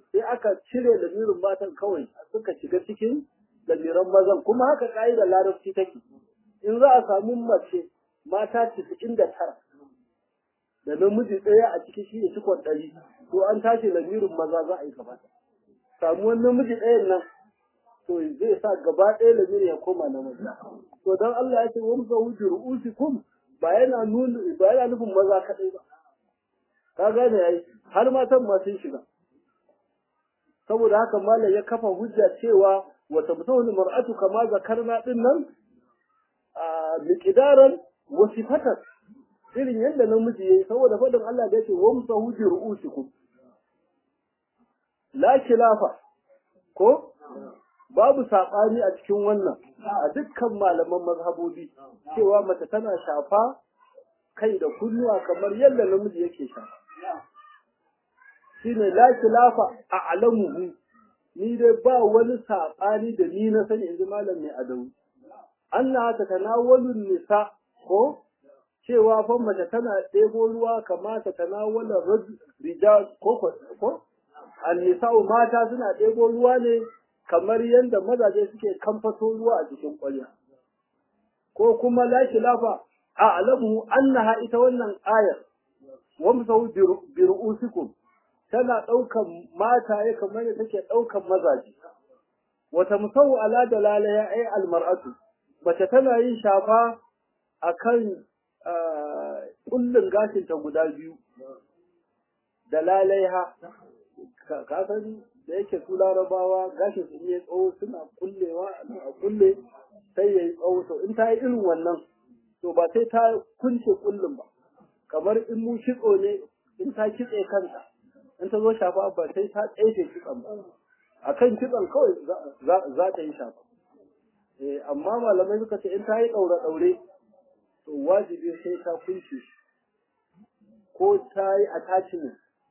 sai aka cire lamirin matan kawai suka shiga cikin lamiran mazan kuma haka ka'idar larabci take in za a samu mace mata casa'in da tara da namiji ɗaya a ciki shi ne cikon ɗari to an tashi lamirin maza za a yi gaba samuwan namiji ɗayan nan to zai sa gaba ɗaya lamirin ya koma na maza to don Allah ya ce wa musa wuce ru'usikum ba yana nuna ba yana nufin maza kaɗai ba ka gane yayi har matan ma sun shiga saboda haka malam ya kafa hujja cewa wa tabtawul mar'atu kama zakarna din nan a miqdaran wa sifatan irin yadda namiji yayi saboda fadin Allah da yake wa musahu bi ru'usikum la khilafa ko babu saɓani a cikin wannan a dukkan malaman mazhabobi cewa mace tana shafa kai da kunnuwa kamar yadda namiji yake shafa shine la khilafa a alamuhu ni dai ba wani saɓani da ni na sani inji malam mai adawu anna ta tanawalu nisa ko cewa fa mace tana ɗebo ruwa kamata tanawala rijal ko ko annisa'u mata suna ɗebo ruwa ne kamar yadda mazaje suke kamfato ruwa a cikin ƙwarya ko kuma la khilafa a alamu annaha ita wannan ayar wamsau bi ru'usikum tana ɗaukan mataye kamar yadda take ɗaukan mazaje wata musau ala dalala ya ai almar'atu mace tana yin shafa akan kullun gashinta guda biyu da lalaiha ka san da yake su larabawa gashin su iya tsawo suna kullewa a kulle sai ya yi tsawo to in ta yi irin wannan to ba sai ta kunce kullun ba kamar in mu kitso ne in ta kitse kanta in ta zo shafa ba sai ta tsaye kitson ba a kan kitson kawai za ta yi shafa amma malamai suka ce in ta yi ɗaure-ɗaure to wajibi sai ta kunce ko ta yi attachment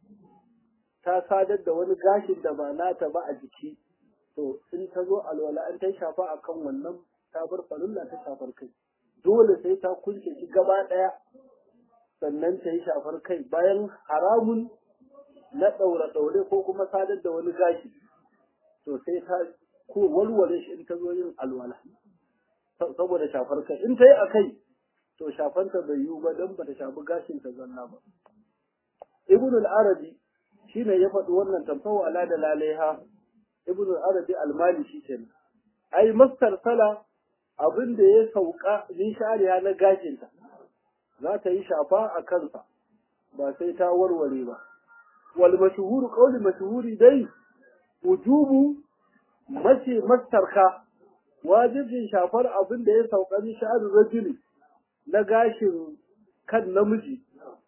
ta sadar da wani gashin da ba nata ba a jiki to in ta zo alwala an ta shafa a kan wannan ta bar farulla ta shafar kai dole sai ta kunce shi gaba ɗaya sannan ta yi shafar kai bayan haramun na ɗaure-ɗaure ko kuma sadar da wani gashi to sai ta ko walwale shi in ta zo yin alwala saboda shafar kai in ta yi a kai to shafanta bai yiwu ba don ba ta shafi gashin ta zanna ba ibn al-arabi shine ya faɗi wannan tamfawa ala da lalaiha ibn al-arabi al-mali shi kenan ai mastar sala abin da ya sauka min shariya na gashinta za ta yi shafa a kansa ba sai ta warware ba wal mashhuru qawli mashhuri dai wujubu mace mastarka wajibin shafar abin da ya sauka min sha'ar rajuli na gashin kan namiji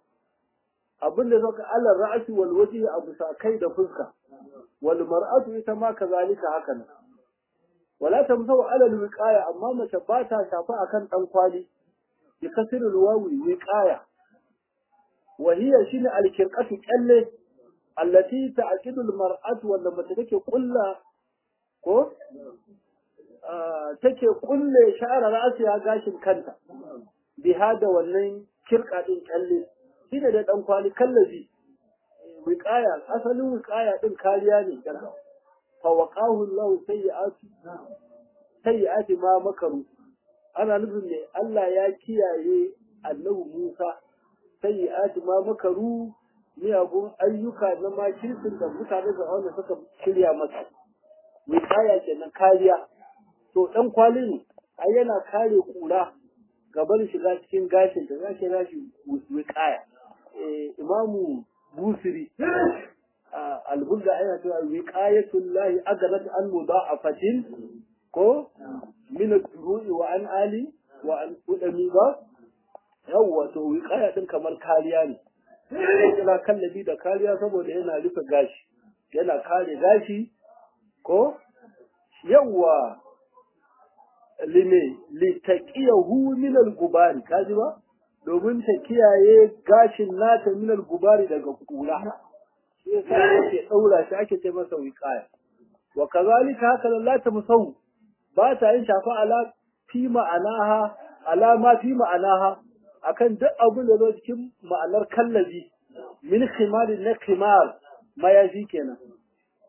abin da zaka ala ra'si wal wajhi abu kai da fuska wal mar'atu ita ma kazalika haka nan wala tamsau ala al wiqaya amma mace ba ta shafa akan dan kwali bi kasrul wawi wiqaya wa hiya shine al kirqatu kalle allati ta'qidu al mar'atu wanda mace take kulla ko take kulle sha'ara ra'siya gashin kanta bi hada wannan kirka din kalle shine da dan kwali kallabi wiqaya asalin wiqaya din kariya ne kana fa waqahu Allah sayyi'ati sayyi'ati ma makaru ana nufin ne Allah ya kiyaye annabi Musa sayyi'ati ma makaru miyagun ayyuka na makirkin da mutane da wanda suka shirya masa wiqaya kenan kariya to dan kwali ne ai yana kare kura gaban shiga cikin gashin da za ki rashi wiqaya imamu busiri albulga yana cewa wiqayatul lahi agarat an mudha'afatin ko min ad-duru'i wa an ali wa an udami ba yawwa to wiqaya din kamar kariya ne yana kallabi da kariya saboda yana rufe gashi yana kare gashi ko yawwa lime litaqiyahu min al-gubari kaji ba domin ta kiyaye gashin nata min al-gubari daga kura shi yasa ake daura shi ake ce masa wiqaya wa kazalika haka la ta musau ba ta yin shafa ala fi ma'anaha ala ma fi ma'anaha akan duk abin da zo cikin ma'anar kallabi min khimar na khimar mayafi kenan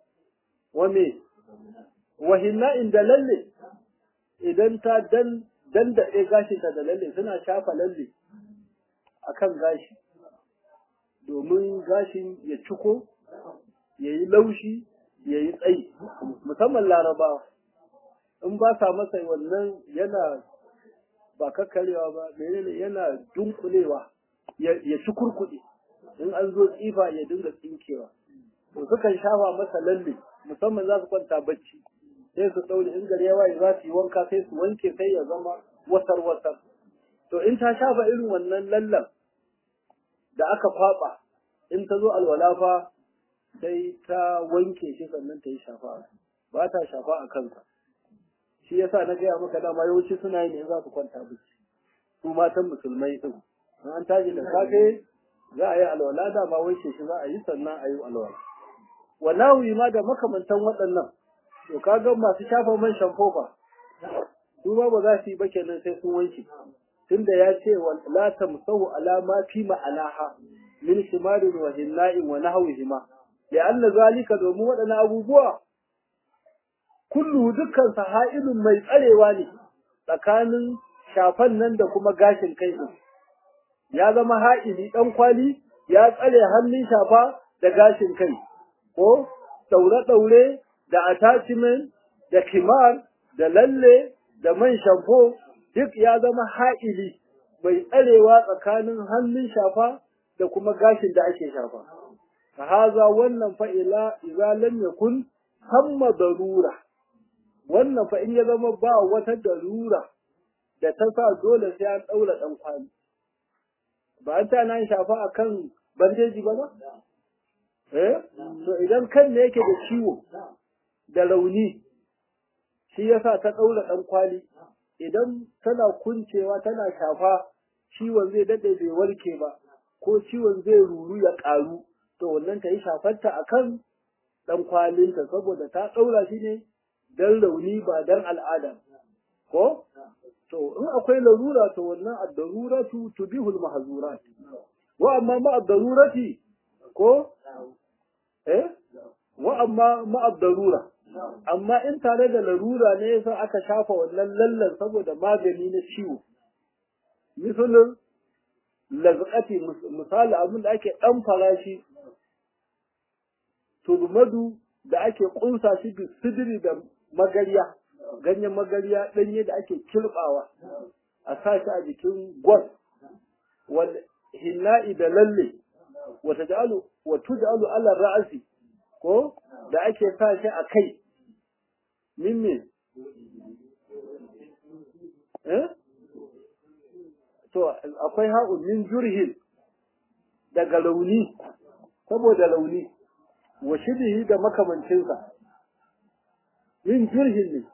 wa me wa hinna'in da lalle idan ta dan dandaɗe gashinta da lalle suna shafa lalle akan gashi domin gashin ya ciko ya yi laushi ya yi tsayi musamman larabawa in ba sa masa wannan yana ba kakkarewa ba menene yana dunkulewa ya ci kurkuɗe in an zo tsifa ya dinga tsinkewa to sukan shafa masa lalle musamman za su kwanta bacci sai su ɗaure in gari ya waye za su yi wanka sai su wanke sai ya zama wasar wasar to in ta shafa irin wannan lallan da aka kwaba in ta zo alwala fa sai ta wanke shi sannan ta yi shafa ba ta shafa a kansa shi yasa na gaya maka dama yawanci suna yi ne za su kwanta bacci su matan musulmai din an tashi da safe za a yi alwala dama wanke shi za a yi sannan a yi alwala wallahi ma da makamantan waɗannan to kaga masu shafa man shamfo fa su ma ba za su yi ba kenan sai sun wanke tunda ya ce la tamsahu ala ma fi ma'alaha min shimarin wa hinna'in wa nahwihima li'anna zalika domin waɗannan abubuwa kullu dukkan sa ha'ilun mai tsarewa ne tsakanin shafan nan da kuma gashin kai din ya zama ha'ili dan kwali ya tsare hannun shafa da gashin kai ko daure-daure da attachment da kimar da lalle da man shamfo duk ya zama ha'ili mai tsarewa tsakanin hannun shafa da kuma gashin da ake shafa. Ka haza wannan fa'ila iza lam yakun hamma darura. Wannan fa in ya zama ba wata darura da ta sa dole sai an ɗaura ɗan kwali. Ba an ta nan shafa a kan bandeji ba ba? Eh? To idan kan ne yake da ciwo da rauni shi yasa ta ɗaura ɗan kwali idan tana kuncewa tana shafa ciwon zai daɗe bai warke ba ko ciwon zai ruru ya ƙaru to wannan ta yi shafarta a kan ɗan kwalinta saboda ta ɗaura shi ne don rauni ba don al'ada ko to in akwai larura to wannan ad-daruratu tubihul mahzurat wa amma ma ad-darurati ko eh wa amma ma ad-darura amma in tare da larura ne yasa aka shafa wannan lallan saboda magani na ciwo misalin lazqati misali abin da ake dan farashi turmadu da ake kunsa shi bi sidiri da magariya ganyen magariya danye da ake kirbawa a sa shi a jikin gwas wal hinna'i da lalle wa taj'alu wa tuj'alu ala ra'si ko da ake sa shi a kai min me eh to akwai ha'un min jurhin daga launi saboda launi wa shibihi da makamancinsa min jurhin ne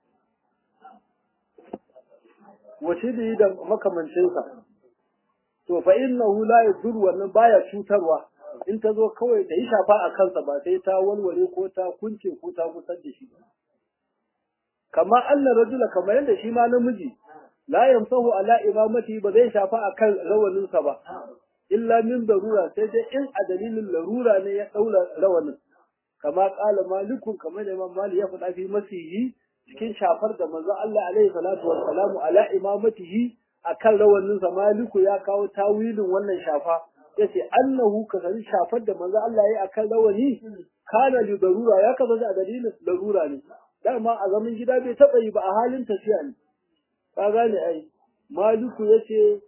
wa shibihi da makamancinsa to fa innahu la yadur wannan baya cutarwa in ta zo kawai da yi shafa a kansa ba sai ta walwale ko ta kunce ko ta gusar da shi kama Allah rajula kamar yadda shi ma namiji la yamsahu ala imamati ba zai shafa akan rawaninsa ba illa min darura sai dai in a dalilin larura ne ya daura rawanin kama kala malikun kamar da imam mali ya faɗa fi masihi cikin shafar da manzo Allah alaihi salatu wassalamu ala imamatihi akan rawaninsa maliku ya kawo tawilin wannan shafa yace annahu kasari shafar da manzo Allah yayi akan rawani kana li darura ya kasance a dalilin larura ne dama a zaman gida bai taba yi ba a halin tafiya ne ka gane ai maliku yace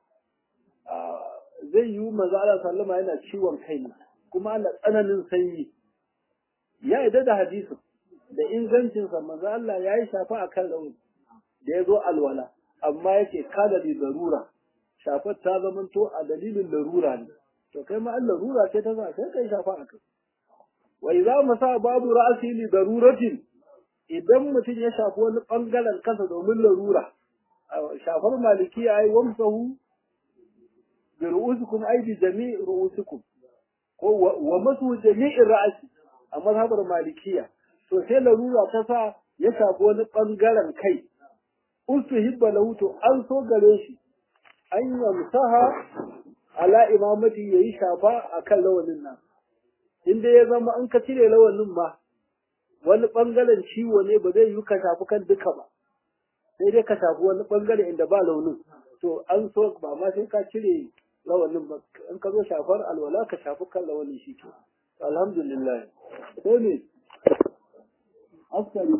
zai yi manzo Allah sallama yana ciwon kai ne kuma ana tsananin sanyi ya yadda da hadisin da ingancin sa manzo Allah yayi shafa akan rawani da yazo alwala amma yake kada li darura shafar ta zamanto a dalilin larura ne to kai ma an larura ce ta sa kai kai shafa a kai wa idza masa babu ra'si li daruratin idan mutum ya shafi wani bangaren kansa domin larura shafar maliki ai wamsahu bi ru'usikum ai bi jami' ru'usikum ko wa masu jami'in ra'si a mazhabar malikiya to sai larura ta sa ya shafi wani bangaren kai ustuhibba lahu to an so gare shi an yamsaha ala imamati yayi shafa akan lawanin nan inda ya zama an ka cire lawanin ma wani ɓangaren ciwo ne ba zai yi ka shafi kan duka ba sai dai ka shafi wani ɓangare inda ba launin to an so ba ma sai ka cire rawanin ba in ka zo shafar alwala ka shafi kan rawanin shi ke alhamdulillah sai ne askari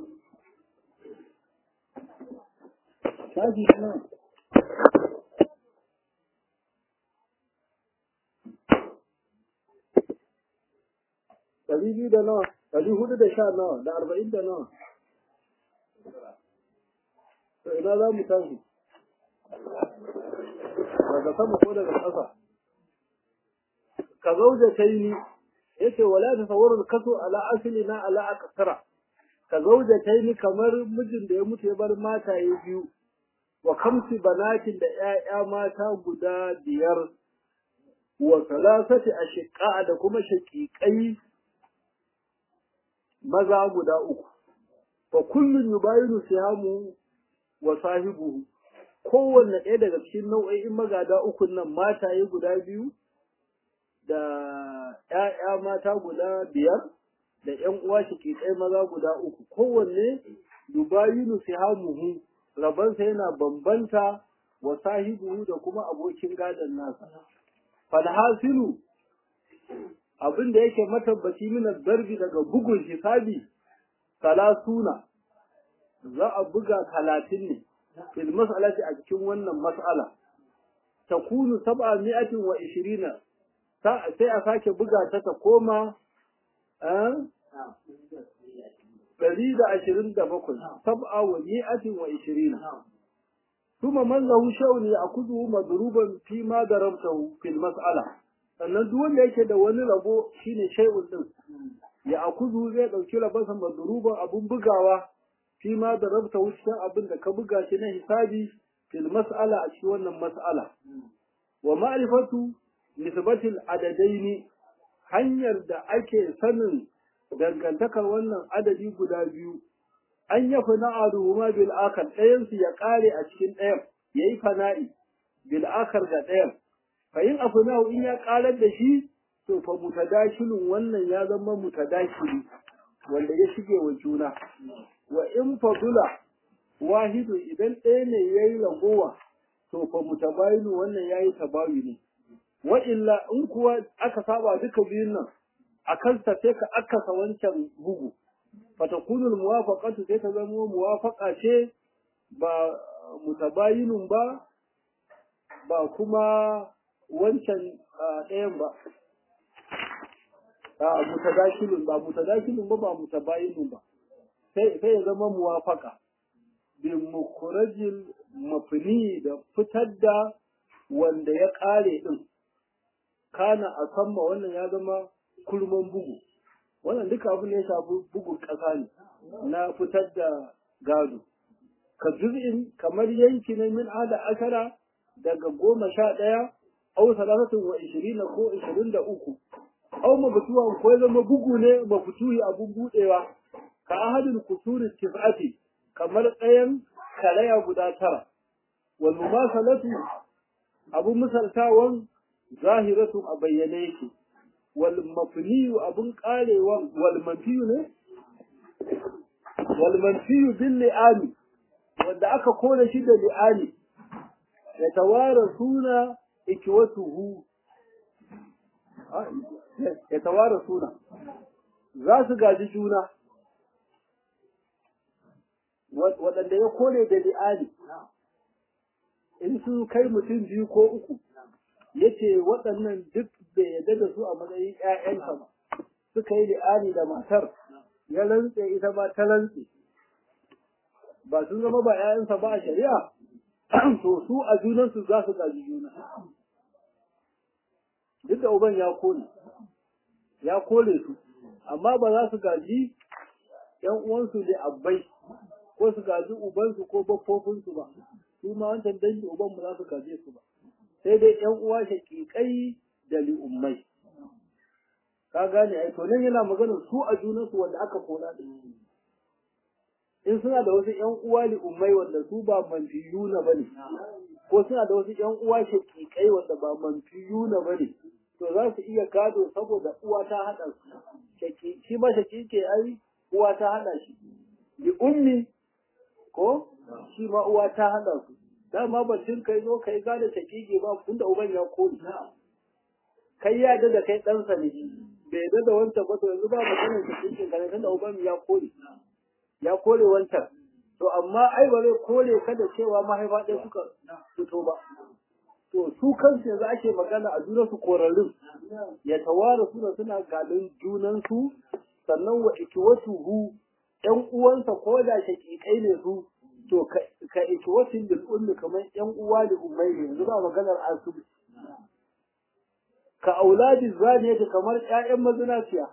shafi nan ɗari biyu da nawa ɗari hudu da sha nawa da arba'in da nawa to ina za mu tashi daga sama ko daga ƙasa ka zauja ta yi yace wala ta sawarar kaso ala asali na ala akasara ka zauja ta yi kamar mijin da ya mutu ya bar mataye biyu wa kamsi banatin da ‘ya'ya mata guda biyar wa salasati a shiƙa da kuma shaƙiƙai maza guda uku fa kullun yubayinu sihamu wa sahibuhu kowanne ɗaya daga cikin nau'o'in magada uku nan mataye guda biyu da ‘ya'ya mata guda biyar da ‘yan uwa shaƙiƙai maza guda uku kowanne yubayinu sihamuhu rabansa yana bambanta wa sahibuhu da kuma abokin gadon nasa falhasilu abin da yake matabbaci mina darbi daga bugun hisabi talatuna za a buga talatin ne fil mas'alati a cikin wannan mas'ala takunu sab'a mi'atin wa ishirina sai a sake buga ta ta koma ɗari da ashirin da bakwai sab'a wa mi'atin wa ishirina ثم من له شأن يأخذه مضروبا فيما ضربته في المسألة sannan duk wanda yake da wani rabo shine shay'un din ya akuzu zai dauki rabansa madruban abun bugawa fi ma da rabta wucin abin da ka buga shi na hisabi fil mas'ala a cikin wannan mas'ala wa ma'rifatu nisbatil adadaini hanyar da ake sanin dangantakar wannan adadi guda biyu an ya fana'aduhuma bil akhar ɗayan su ya kare a cikin ɗayan yayi fana'i bil akhar ga ɗayan fa in afnahu in ya karar da shi to fa mutadashilun wannan ya zama mutadashili wanda ya shige wa juna wa in fadula wahidu idan ɗaya ne yayi ragowa to fa mutabayinu wannan yayi tabayuni wa illa in kuwa aka saba duka biyun nan akan sa sai ka akasa wancan bugu fatakunu muwafaqatu sai ta zama muwafaqa ce ba mutabayinun ba ba kuma wancan ɗayan ba a mutadakilun ba mutadakilun ba ba mutabayinun ba sai sai ya zama muwafaqa bi mukhrajil mafni da fitar da wanda ya kare din kana a samma wannan ya zama kurman bugu wannan duka abin da ya shafi bugun ƙasa ne na fitar da gado ka juz'in kamar yanki na min ada ashara daga goma sha ɗaya au salasatin wa ishirina ko ishirin da uku au mabtuwan ko ya zama bugu ne maftuhi abun buɗewa ka ahadin kusuri tis'ati kamar ɗayan karaya guda tara wal mumasalatu abun misaltawan zahiratu a bayyane yake والمفني أبن قال والمنفي ne والمنفي باللئان wanda aka kona shi da li'ani ya tawara suna ikiwatuhu ya tawara suna za su gaji juna waɗanda ya kone da li'ani in sun kai mutum biyu ko uku yace waɗannan duk bai yadda da su a matsayin ƴaƴansa ba suka yi li'ani da matar ya rantse ita ba ta rantse ba sun zama ba ƴaƴansa ba a shari'a to su a junansu za su gaji juna duk da uban ya kore ya kore su amma ba za su gaji ƴan uwansu da abbai ko su gaji ubansu ko baffofinsu ba su ma wancan dangi uban ba za su gaje su ba sai dai ƴan uwa shaƙiƙai da li'ummai ka gane ai to nan yana magana su a junansu wanda aka kona din in suna da wasu ƴan uwa li'ummai wanda su ba manfiyuna bane ko suna da wasu ƴan uwa shaƙiƙai wanda ba manfiyuna bane to za su iya gado saboda uwa ta haɗa su shi ma shaƙiƙe ai uwa ta hada shi li ummi ko shi ma uwa ta hada su dama batun kai zo kai gada shakiki ba tunda uban ya koli kai ya da kai ɗansa ne bai yadda da wancan ba to yanzu ba maganar shakikin ka ne tunda uban ya koli ya kore wancan to amma ai ba zai kore ka da cewa mahaifa ɗaya suka fito ba to su kansu yanzu ake magana a junan su korarrun ya tawara suna suna gadon junan su sannan wa ikiwatuhu ƴan uwansa ko da shakikai ne su to ka ikiwatin bil ummi kamar ƴan uwa da ummai ne yanzu ba maganar asubi ka auladi zaniyati kamar ƴaƴan mazinaciya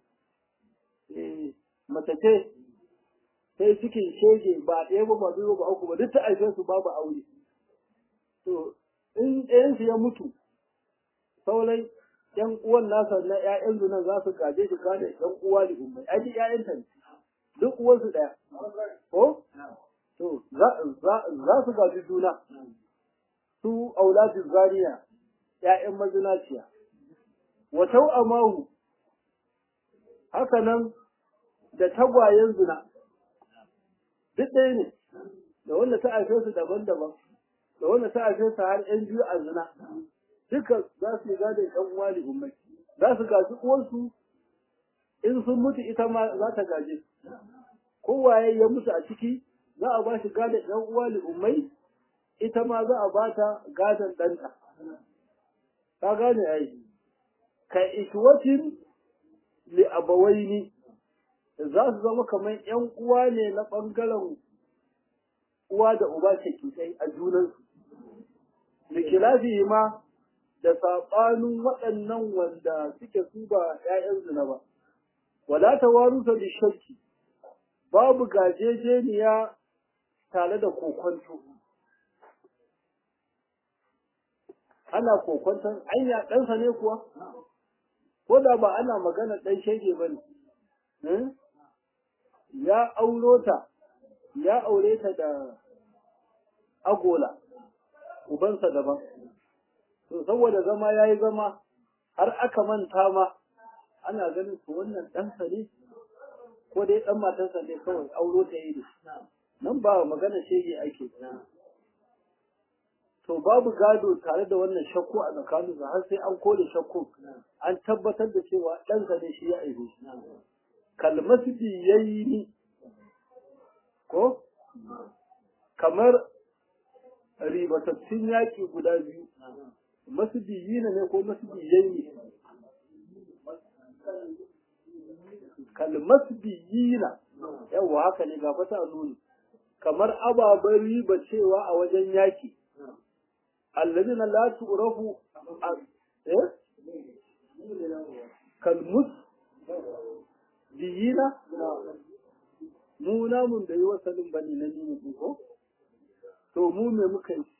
eh mace ce sai cikin shege ba ɗaya ba ba biyu ba uku ba duk ta aife su babu aure to in ɗayan su ya mutu sauran ƴan uwan nasa na ƴaƴan zunan za su gaje shi gane ƴan uwa da ummai ai duk ƴaƴan ta ne duk uwan su ɗaya ko to za su gaji juna su auladin zariya ƴaƴan mazinaciya wa tau'amahu haka nan da tagwayen zina duk ɗaya ne da wanda ta haife su daban-daban da wanda ta haife su har ƴan biyu a zina duka za su yi gadon ƴan uwa da ummai za su gaji uwansu in sun mutu ita ma za ta gaje kowaye ya mutu a ciki za a ba shi gadon ƴan uwa da ummai ita ma za a ba ta gadon ɗanta ka gane ai ka ishwatin li abawaini za su zama kamar ‘yan uwa ne na ɓangaren uwa da uba shakikai a junansu. Da kilafi ma da saɓanin waɗannan wanda suke su ba ‘ya'yan zina ba. Wala ta warusa da shakki, babu gajejeniya tare da kokonto. Ana kokonton, anya ɗansa ne kuwa? Ko da ba ana magana ɗan shege ba ne. ya auro ta ya aure ta da agola ubansa daban to saboda zama ya yi zama har aka manta ma ana ganin su wannan ɗansa ne ko dai ɗan matarsa ne kawai auro ta yi nan ba magana shege ake to babu gado tare da wannan shakku a tsakaninsu har sai an kore shakku an tabbatar da cewa ɗansa ne shi ya aihe shi kalmasdi yayi ko kamar ribatattun yaƙi guda biyu masdiyina ne ko masdiyayi kalmasdiyina yawa haka ne ga fata nuni kamar ababen riba cewa a wajen yaƙi allazina la tu'rafu eh kalmus diyina mu namun da yi wasalin bane na nini ko to mu me muka yi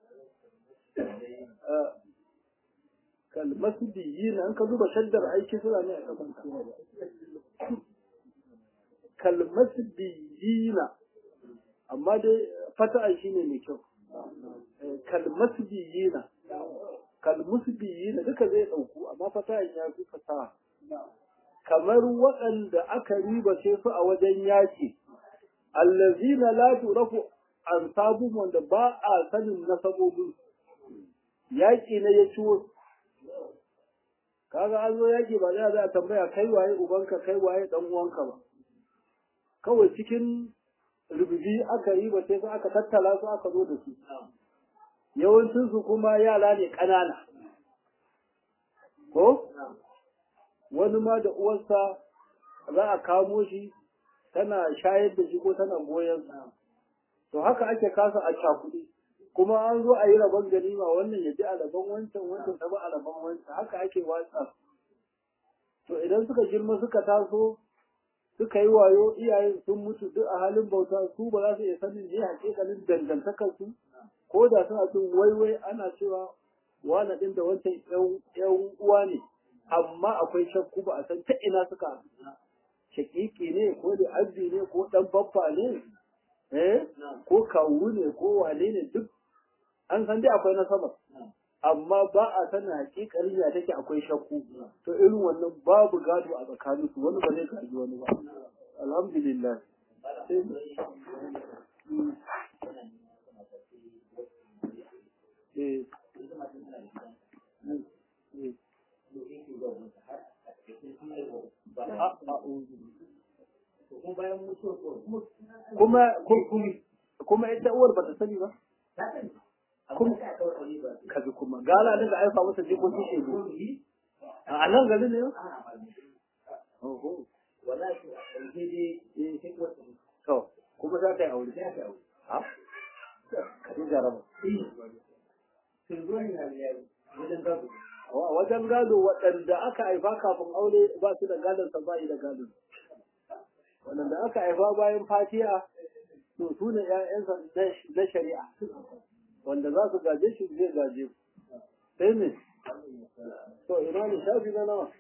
kalmasu diyina an ka zuba shaddar aiki suna ne a kasan kalmasu diyina amma dai fata'an shi ne mai kyau kalmasu diyina kalmusu diyina duka zai ɗauku amma fata'an ya fi fasaha kamar waɗanda aka ribace su a wajen yaƙi, allazina la turafu an sabun wanda ba a sanin nasabobin yaƙi na ya ciwo. Kaga an zo yaƙi ba za a tambaya kai waye ubanka kai waye ɗan uwanka ba. Kawai cikin rububi aka yi ba sai aka tattala su aka zo da su. Yawancinsu kuma yara ne ƙanana. Ko? wani ma da uwarsa za a kamo shi tana shayar da shi ko tana goyon to haka ake kasa a cakuɗi kuma an zo a yi rabon ganima wannan ya ji a rabon wancan wancan ta ba a rabon wancan haka ake watsa to idan suka girma suka taso suka yi wayo iyayen sun mutu duk a halin bauta su ba za su iya sanin ne hakikalin dangantakar su ko da suna cin waiwai ana cewa wani ɗin da wancan yan uwa ne amma akwai shakku ba a san ta ina suka shakiki ne ko da arzi ne ko dan baffa ne eh ko kawu ne ko wane ne duk an san dai akwai nasaba amma ba a sanin hakikalin ya take akwai shakku to irin wannan babu gado a tsakanin su wani ba zai gaji wani ba alhamdulillah eh kuma kuma ita uwar ba ta sani ba kaji kuma gala daga aifa masa jikoki shegu a nan gari ne oho to kuma za ta yi aure ha ka ji jaraba wajen gado waɗanda aka haifa kafin aure ba su da gadon sa bayi da gadon waɗanda aka haifa bayan fatiha to su ne ‘ya'yansa na shari'a wanda za su gaje shi zai gaje sai ne to ina ne shafi na nawa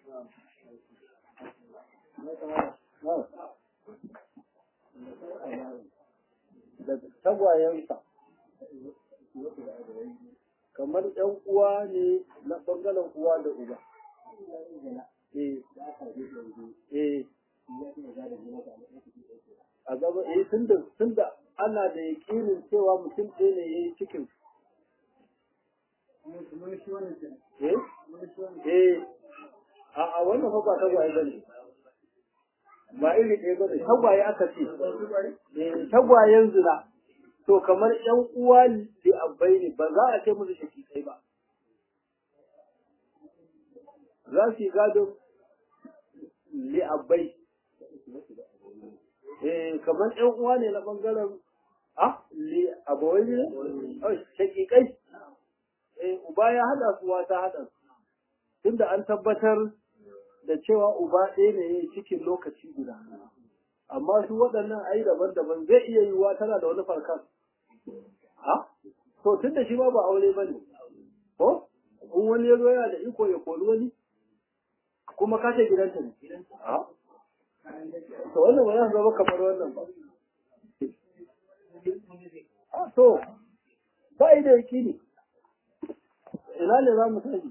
da tagwayensa kamar ‘yan uwa ne na ɓangaren uwa da uba. Eh, eh, a gaba, eh, tunda tunda ana da yakinin cewa mutum ɗaya ne ya yi cikin. Eh, eh, a a wannan fa ba tagwaye ba ne. Ba iri ɗaya ba ne, tagwaye aka ce. Eh, tagwayen zina. to kamar ƴan uwa da abai ne ba za a ce musu shakikai ba za su yi gado li abai eh kamar ƴan uwa ne na bangaren a li abawai ne oh shakikai eh uba ya hada su wata hada su tunda an tabbatar da cewa uba ɗaya ne yayi cikin lokaci guda amma su waɗannan ai daban-daban zai iya yiwuwa tana da wani farkan ha to tun da shi ma ba aure ba ne ko in wani ya zo yana da iko ya kori wani kuma kashe gidanta ne ha to wannan ba za su zama kamar wannan ba a to ba yi da yakini ina ne za mu sani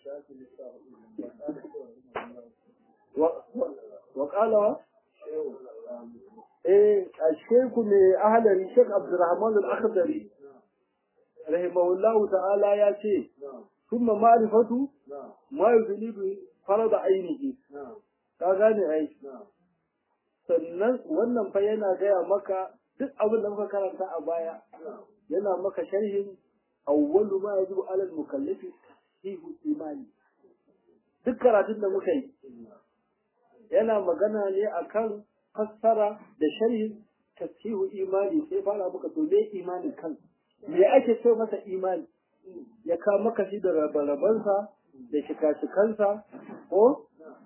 wa ƙalawa eh ashaiku mai ahalari Sheikh Abdurrahman al-Akhdari rahimahullahu ta'ala ya ce thumma ma'rifatu ma yuzlibu farad ainihi ka gane ai sannan wannan fa yana gaya maka duk abin da muka karanta a baya yana maka sharhin awwalu ma yajibu ala al-mukallafi fi imani duk karatun da muka yi yana magana ne akan fassara da sharhi tasihu imani sai fara maka to me imanin kan me ake ce masa imani ya ka maka shi da rabarabansa da shika-shikansa ko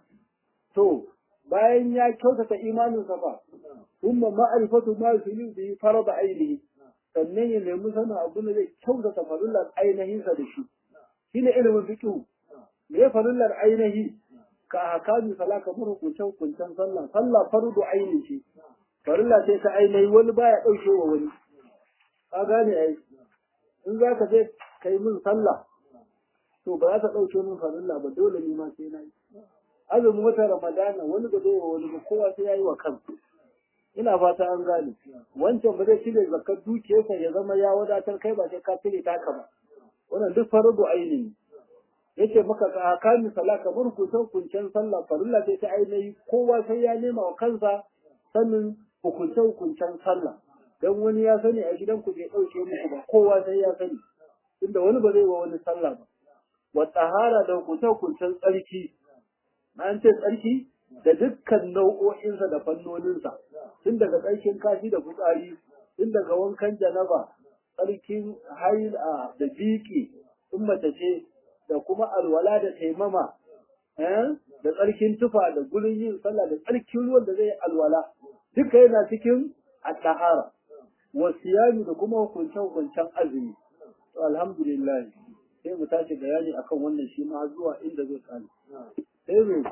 to bayan ya kyautata imaninsa ba kuma ma'arifatu ma yusilu bi farada ainihi sannan ya nemi sanin abu da zai kyautata farullar ainihinsa da shi shine ilimin fiqh me farullar ainihi ka ahkami sala kamar hukuncen hukuncen sallah sallah fardu aini ce farilla sai ta ainihi wani baya dauke wa wani ka gane ai in za ka je kai min sallah to ba za ta dauke min farilla ba dole ni ma sai na yi azumin wata ramadana wani ba zai wa wani ba kowa sai ya yi wa kansa ina fata an gane wancan ba zai cire zakar dukiyarsa ya zama ya wadatar kai ba sai ka cire taka ba wannan duk fardu aini ne yace maka ka kami sala kamar hukuncen hukuncen sallah farilla sai ta ainihi kowa sai ya nema wa kansa sanin hukuncen hukuncen sallah dan wani ya sani a gidan ku bai dauke muku ba kowa sai ya sani tunda wani ba zai wa wani sallah ba wa tahara da hukuncen hukuncen tsarki an ce tsarki da dukkan nau'o'insa da fannoninsa tun daga tsarkin kashi da fitsari tun daga wankan janaba tsarkin haila da biki in mace ce da kuma alwala da taimama da tsarkin tufa da gurin yin sallah da tsarkin ruwan da zai yi alwala duka yana cikin at-tahara wa siyami da kuma hukuncen hukuncen azumi to alhamdulillah sai mu tashi bayani akan wannan shi ma zuwa inda zai kare sai mu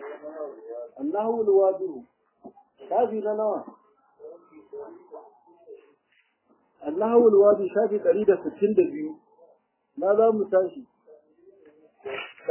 Allahu alwadu shafi na nawa Allahu alwadu shafi 162 na za mu tashi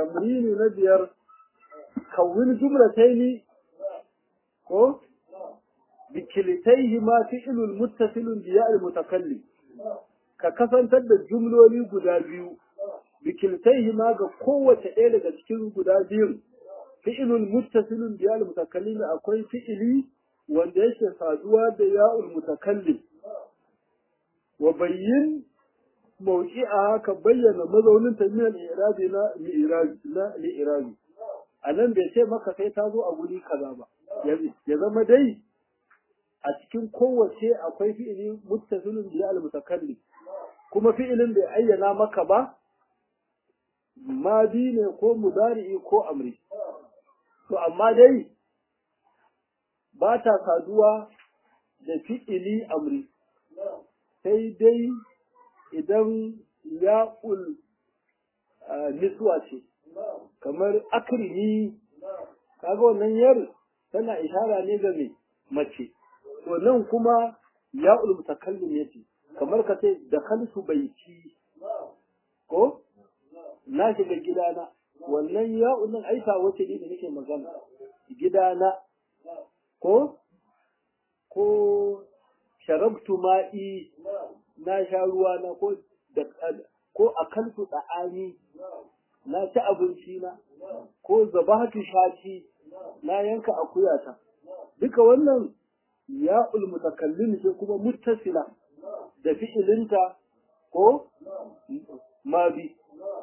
tamrini na biyar kawin jumlataini ko bikilitaihi ma fi'ilul muttasilun biya al-mutakallim ka kasantar da jumloli guda biyu bikiltaihi ma ga kowace ɗaya daga cikin guda biyun fi'ilul muttasilun biya al-mutakallim akwai fi'ili wanda yake saduwa da ya'ul mutakallim wa bayyin mawqi'a ka bayyana mazaunin ta min al-i'rabi na li'irabi na li'irabi anan bai ce maka sai ta zo a guri kaza ba ya zama dai a cikin kowace akwai fi'ili muttasilun biya al-mutakallim kuma fi'ilin bai ayyana maka ba madi ne ko mudari'i ko amri to amma dai ba ta saduwa da fi'ili amri sai dai idan ya'ul niswa ce kamar akrimi kaga wannan yar tana ishara ne ga mai mace to nan kuma ya'ul mutakallim yace kamar ka ce da khalsu baiti ko na shiga gidana wannan ya'un nan aisa wace ne da nake magana gidana ko ko sharabtu ma'i na sha ruwa na ko da ko akaltu da'ani na ci abinci na ko zabahatu shati na yanka akuyata duka wannan ya'ul mutakallim ce kuma muttasila da fi'ilinta ko mabi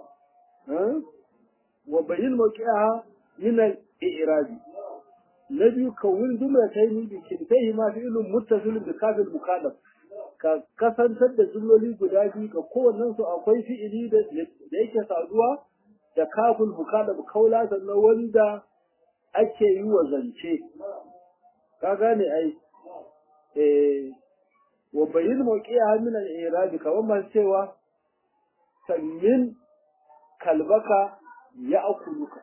wa bayin mawqi'aha min al-i'rabi na biyu kawun jumla ta yi bi kintai ma fi'ilun muttasilun bi kafil mukallaf ka kasantar da jumloli guda biyu ga kowannen su akwai fi'ili da yake saduwa da kafin mukallaf kaula sannan wanda ake yi wa zance ka gane ai eh wa bayin mawqi'a min al-i'rab kaman man cewa sanyin kalbaka ya akuluka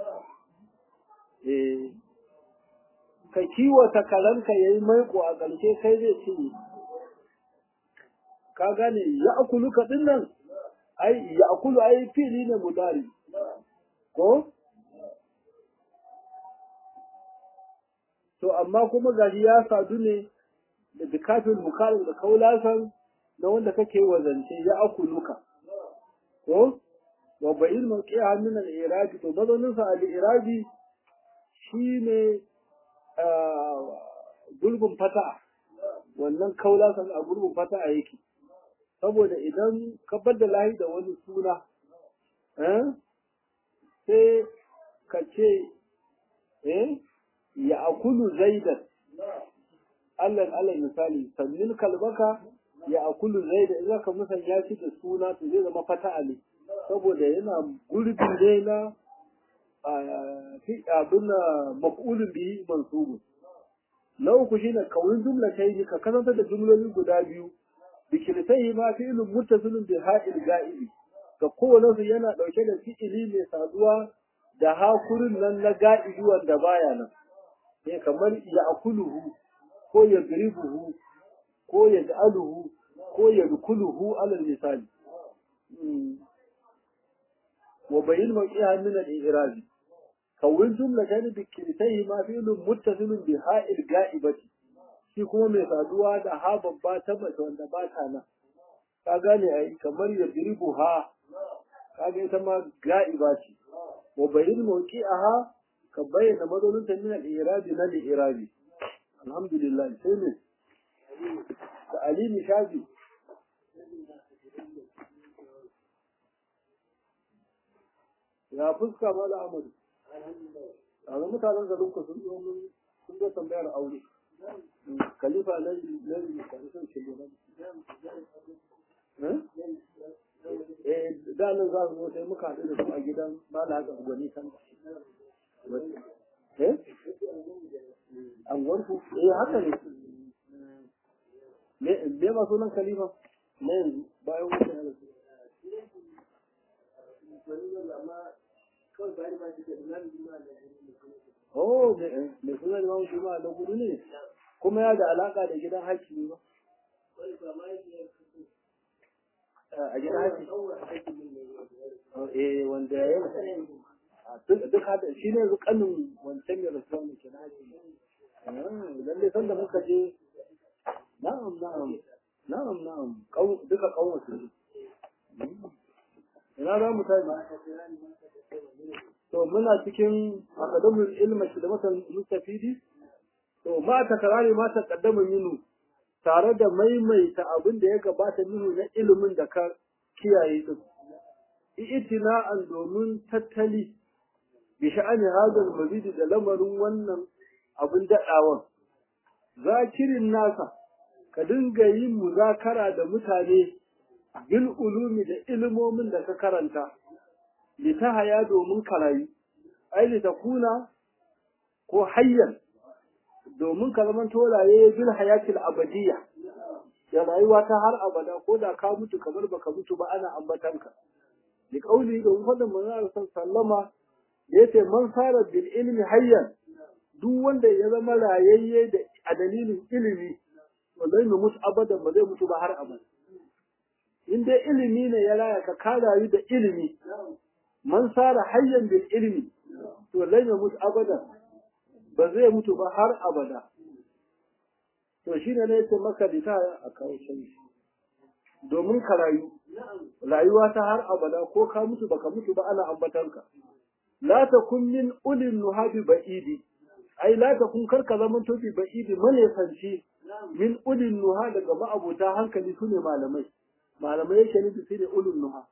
eh ka kiwata karanka yayi maiko a ƙarshe kai zai cinye ka gane ya akuluka din nan ai ya akulu ai fili ne mudari ko to amma kuma gashi ya sadu ne da bikafin mukalin da kaulasan na wanda kake wazance ya akuluka ko wa bayin mawqi'a min al-irabi to mazaunin sa al-irabi shine gulbin fata wannan kaulasan a gulbin fata a yake saboda idan ka da lahi da wani suna sai ka ce eh ya akulu zaidan Allah Allah misali sannin kalbaka ya akulu zaidan idan ka musanya shi da suna to zai zama fata'a ne saboda yana gurbi ne na fi abin na maf'ulun bihi mansubun na uku shine kawin jumla ta yi ka kasanta da jumloli guda biyu bikirtai ma fi'ilun muttasilun bi ha'il ga'ibi ga kowane su yana dauke da fi'ili mai saduwa da hakurin nan na ga'ibi wanda baya nan ne kamar ya akuluhu ko ya gribuhu ko ya ja'aluhu ko ya dukuluhu alal misali wa bayin mawqi'a min al-i'rab kawin jumla ta bi kirtai ma fi'ilun muttasilun bi ha'il ga'ibati shi kuma mai saduwa da ha babba ta mace wanda ba ta nan ka gane ai kamar ya diribu ha ka ga ita ma ga'iba ce wa bayin mawqi'aha ka bayyana mazaunin ta min al-i'rabi na al-i'rabi alhamdulillah sai ne da alimi shafi ya fuska mala amadu a ga mutanen garin ku sun zo mun sun zo tambayar aure khalifa na na mutane sun ce gaba eh da nan za su zo sai muka haɗu da su a gidan mala haka gwani kan eh an gwanku eh haka ne me me ma sunan khalifa ne yanzu bayan wuce ya rasu Oh, mai suna Imam Juma'a na gudu ne, kuma ya da alaka da gidan hakimi ba. A gidan hakimi. Eh, wanda ya yi duk hada shi ne zukanin wancan mai rasuwa mai kina hakimi. lalle sanda muka je na'am na'am na'am na'am duka kawon su ina za mu tashi to muna cikin akadamul ilmi shi da matan mustafidi to ma ta karare ma ta kaddama minu tare da maimaita abin da ya gabata minu na ilimin da ka kiyaye din itina'an domin tattali bi sha'ani hadal mazidi da lamarin wannan abin daɗawan zakirin nasa ka dinga yin muzakara da mutane bil ulumi da ilimomin da ka karanta li ta haya domin karayi ai li ta kuna ko hayyan domin ka zama tolaye bil hayatil abadiyya da rayuwa ta har abada ko da ka mutu kamar baka mutu ba ana ambatanka li qauli da fadin manzon sallama yace man sara bil ilmi hayyan duk wanda ya zama rayayye da a dalilin ilimi wallahi mu mutu abadan ba zai mutu ba har abada in dai ilimi ne ya raya ka ka rayu da ilimi man sara hayyan bil ilmi to wallahi mu mutu abadan ba zai mutu ba har abada to shi ne yace maka bita a kawo canji domin ka rayu rayuwa ta har abada ko ka mutu baka mutu ba ana ambatanka la takun min ulil nuhabi ba'idi ai la takun karka zaman tobi ba'idi manesanci min ulil nuha daga ma'abuta hankali sune malamai malamai yake nufi sai da ulul nuha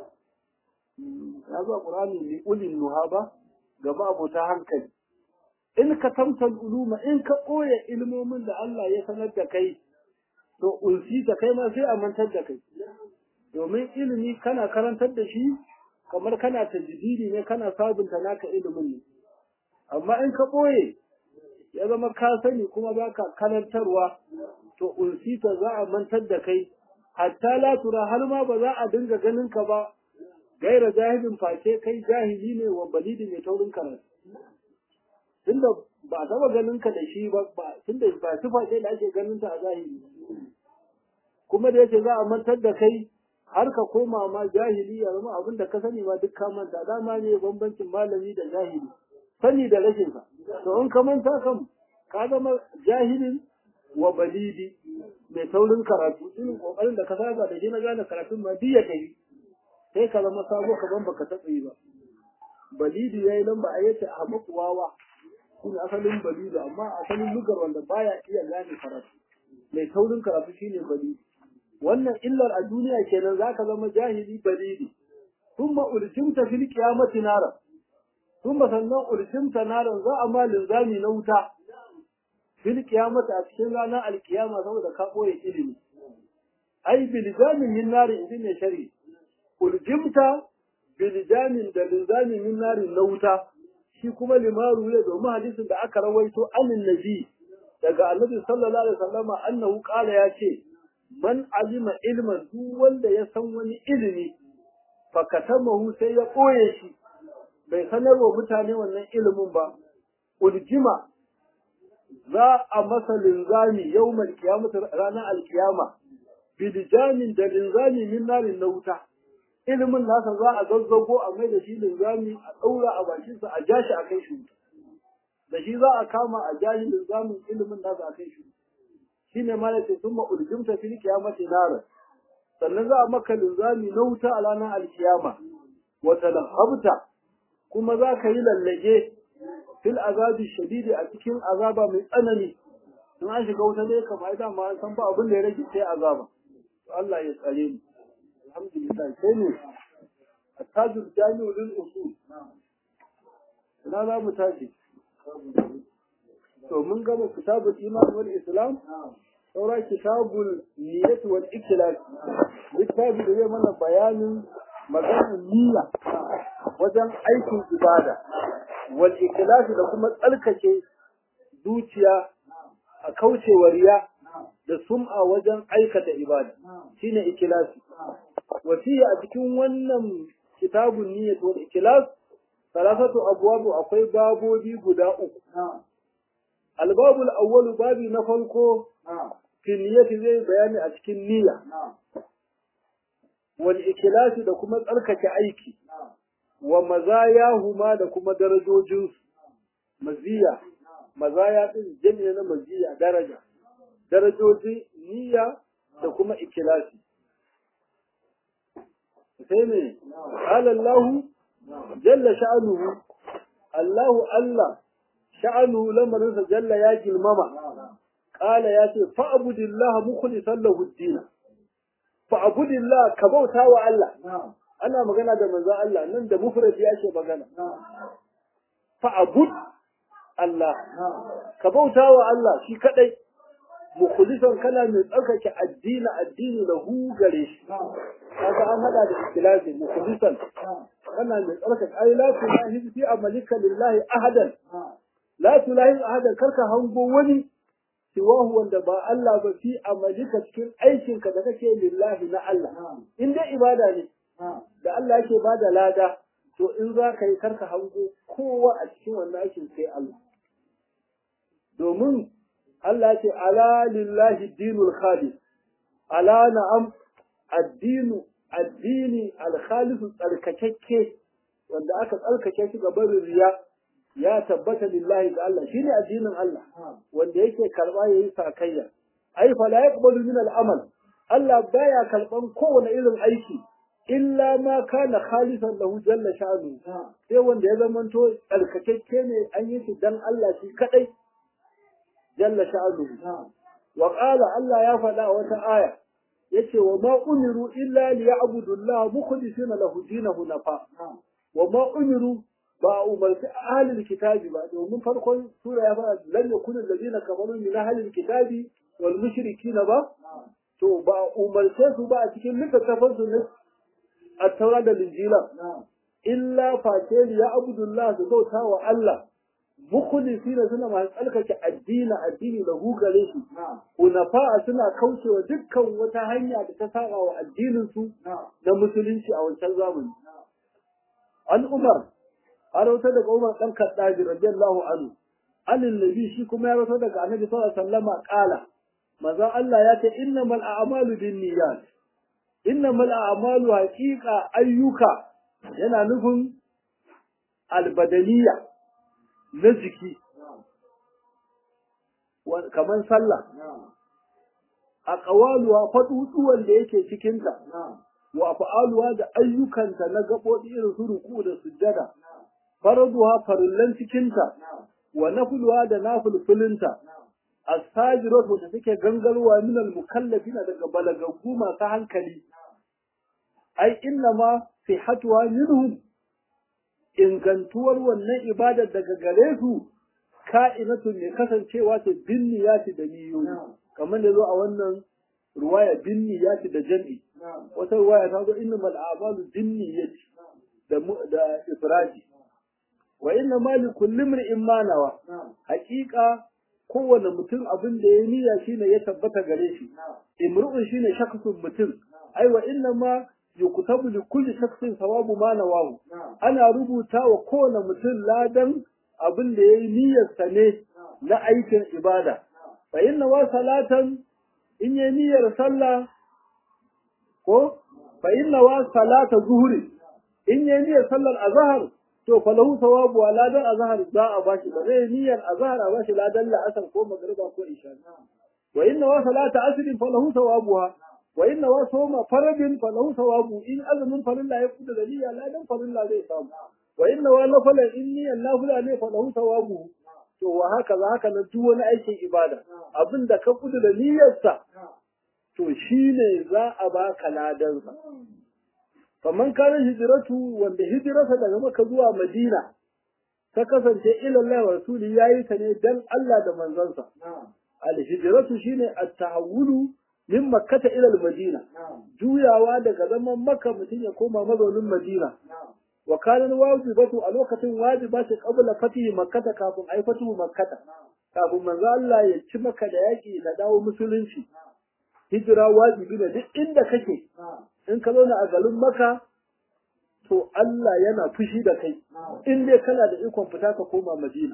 ya zo qur'ani li ulil nuha ba ga ma'abuta hankali in ka tamtal uluma in ka koya ilmomin da Allah ya sanar da kai to ulsi ta kai ma sai a mantar da kai domin ilimi kana karantar da shi kamar kana tajdidi ne kana sabunta naka ilimin ne amma in ka ɓoye ya zama ka sani kuma baka karantarwa to unsita za a mantar da kai hatta la tura har ma ba za a dinga ganin ka ba gaira jahilin face kai jahili ne wa balidi mai taurin karatu tunda ba a taba ganin ka da shi ba tunda ba sifa ce da ake ganin ta a zahiri kuma da yake za a mantar da kai har ka koma ma jahili ya zama abin da ka sani ma duk ka manta dama ne bambancin malami da jahili sani da rashin sa to in ka manta kan ka zama jahilin wa balidi mai taurin karatu irin kokarin da ka saba da shi na gane karatun ma diya kai sai ka zama sabo ka ban baka taɓa yi ba balidi yayi lamba a yace a makuwawa shine asalin balidi amma asalin lugar wanda baya iya gane karatu mai taurin karatu shine balidi wannan illar a duniya kenan zaka zama jahili balidi thumma uljimta fil qiyamati nara thumma sannan uljimta nara za a ma linzami na wuta fil qiyamati a cikin ranar alkiyama saboda ka boye ilimi ai bilzamin min nari idin ne shari uljimta biljamin da linzami min nari na wuta shi kuma limaru ya domin hadisin da aka rawaito anin nabi daga annabi sallallahu alaihi wasallama annahu qala ya ce man alima ilman duk wanda ya san wani ilimi fa katamahu sai ya koye shi bai sanarwa mutane wannan ilimin ba uljima za a masa linzami yawmal qiyamah ranar alkiyama biljamin da linzami min narin na wuta ilimin nasa za a zazzago a mai da shi linzami a ɗaura a bakinsa a ja shi a kai shi da shi za a kama a ja shi linzamin ilimin nasa a kai shi shi ne ma ce sun ma'urjimta fil kiyamati nara sannan za a maka linzami na wuta a ranar alkiyama wata lahabta kuma za ka yi lallage fil azabi shadidi a cikin azaba mai tsanani in an shiga wuta ne kamar ita ma an san ba abin da ya rage sai azaba Allah ya tsare mu alhamdulillah sai ne attajul jami'u lil usul ina za mu tashi to mun gama kitabul iman wal islam saura kitabul niyyat wal ikhlas littafi da zai mana bayanin maganar niyya wajen aikin ibada wal ikhlas da kuma tsarkake zuciya a kaucewa riya da sum'a wajen aikata ibada shine ikhlasi wasiya a cikin wannan kitabun niyyat wal ikhlas salasatu abwabu akwai babobi guda uku albabul awwalu babi na farko fi niyyati zai bayani a cikin niyya wal ikhlasi da kuma tsarkake aiki wa mazayahuma da kuma darajojinsu maziya mazaya din jami'a na maziya daraja darajoji niyya da kuma ikilasi sai ne alallahu jalla sha'anuhu Allahu Allah sha'anuhu lamarinsa jalla ya girmama qala ya ce fa'budillah mukhlishan lahu ad-din fa'budillah ka bauta wa Allah ana magana da manzo Allah nan da mufradi yake magana fa'bud Allah ka bauta wa Allah shi kadai mukhlisan kana mai tsarkake addini addini lahu gare shi kaga an hada da ikhlasi mukhlisan kana mai tsarkake ai la tulahi fi amalika lillahi ahadan la tulahi ahadan karka hango wani siwahu wanda ba Allah ba fi amalika cikin aikinka da kake lillahi na Allah in dai ibada ne da Allah yake bada lada to in za ka yi karka hango kowa a cikin wannan aikin sai Allah domin Allah ce ala lillahi dinul khalis ala na'am addinu addini alkhalisu tsarkakakke wanda aka tsarkake shi ga barin riya ya tabbata lillahi ga Allah shine addinin Allah wanda yake karba yayi sakayya ai fa la yaqbalu min al-amal Allah baya karban kowane irin aiki illa ma kana khalisan lahu jalla sha'nu sai wanda ya zamanto tsarkakakke ne an yi shi dan Allah shi kadai jalla sha'nu wa qala Allah ya faɗa wata aya yace wa ma umiru illa liya'budu Allah mukhlisina lahu dinahu nafa wa ma umiru ba umarci ahlul kitabi ba domin farkon sura ya fara lam yakun allazina kafaru min ahlil kitabi wal mushrikina ba to ba umarce su ba a cikin littattafan su ne at-taura da injila illa face ya abudullah su bauta wa Allah mukhlisina suna masu tsalkake addini addini da gare shi hunafa suna kaucewa dukkan wata hanya da ta saba wa addinin su na musulunci a wancan zamani an umar an rauta daga umar dan kaddabi radiyallahu anhu anin nabi shi kuma ya rauta daga annabi sallallahu alaihi wasallama qala maza Allah ya ce innamal a'malu binniyat innamal a'malu haqiqa ayyuka yana nufin albadaniya na jiki kamar sallah a ƙawaluwa faɗuɗuwan da yake cikinta wa fa'aluwa da ayyukanta na gaɓoɗi irin su ruku da sujjada faraduwa farillan cikinta wa nafuluwa da nafulfulinta as-sajirat wanda take gangarwa min al-mukallafina daga balagaggu masu hankali ai inna ma sihatuwa minhum ingantuwar wannan ibadar daga gare su ka'inatun ne kasancewa ta binniyati da niyoyi kamar da zo a wannan ruwaya binniyati da jam'i wata ruwaya ta zo innamal a'malu binniyati da da ifradi wa inna ma li kulli imrin ma nawa haqiqa kowane mutum abin da ya niyya shine ya tabbata gare shi imru'un shine shaksun mutum ai wa inna ma yuktabu li kulli shakhsin thawabu ma nawahu ana rubuta wa kowane mutum ladan abin da yayi niyyar sa ne na aikin ibada fa inna wa salatan in yayi niyyar sallah ko fa inna wa salata zuhri in yayi niyyar sallar azhar to fa lahu thawabu wa ladan azhar za a bashi ba zai niyyar azhar a bashi ladan la'asar ko magriba ko isha wa inna wa salata asrin fa lahu thawabuha wa inna wa sawma faradin fa lahu thawabu in azumin farilla ya kuda da niyya ladan farilla zai samu wa inna wa nafala in niyyan nafila ne fa lahu thawabu to wa haka za haka na duk wani aikin ibada abinda ka kuda da niyyarsa to shine za a baka ladan sa kaman kana hijiratu wanda hijirarsa daga Makka zuwa Madina ta kasance ila Allah wa rasuli yayi ta ne dan Allah da manzansa al hijratu shine at-tahawulu min makkata ila al-madina juyawa daga zaman makka mutum ya koma mazaunin madina wa kana wajibatu a lokacin wajiba ce qabla fatihi makkata kafin ai fatihu makkata kafin manzo Allah ya ci maka da yaki da dawo musulunci hijira wajibi ne duk inda kake in ka zauna a garin maka to Allah yana fushi da kai in dai kana da ikon fita ka koma madina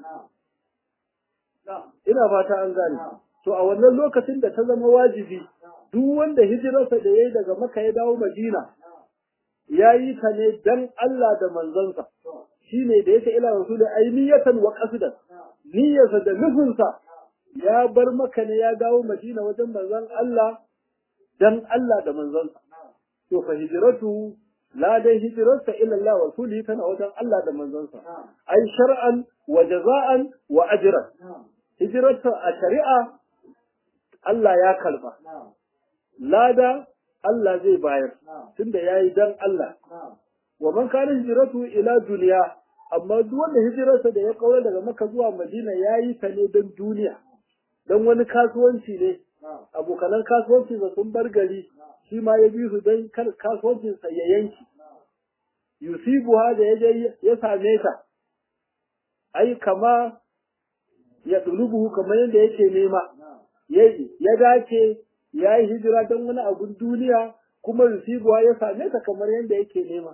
ina fata an gane to a wannan lokacin da ta zama wajibi duk wanda hijirarsa da yayi daga Makka ya dawo Madina yayi ta ne dan Allah da manzansa shine da yake ila rasul ainiyatan wa qasdan niyyarsa da nufinsa ya bar maka ne ya dawo madina wajen manzon Allah dan Allah da manzonsa to fa hijratu la dai hijrarsa ila Allah wa rasulihi tana wajen Allah da manzonsa ai shar'an wa jaza'an wa ajran hijrarsa a shari'a Allah ya karba lada Allah zai bayar tunda yayi dan Allah wa man kana hijratu ila duniya amma duk wanda hijirarsa da ya kaura daga Makka zuwa Madina yayi ta ne don duniya don wani kasuwanci ne abokanan kasuwanci da sun bar gari shi ma ya bi su don kar kasuwancin sa ya yanki yusibu ha da yaje ya same ta ai kama ya dulubu kamar yadda yake nema ya dace ya yi hijira don wani abun duniya kuma yusibu ha ya same ta kamar yadda yake nema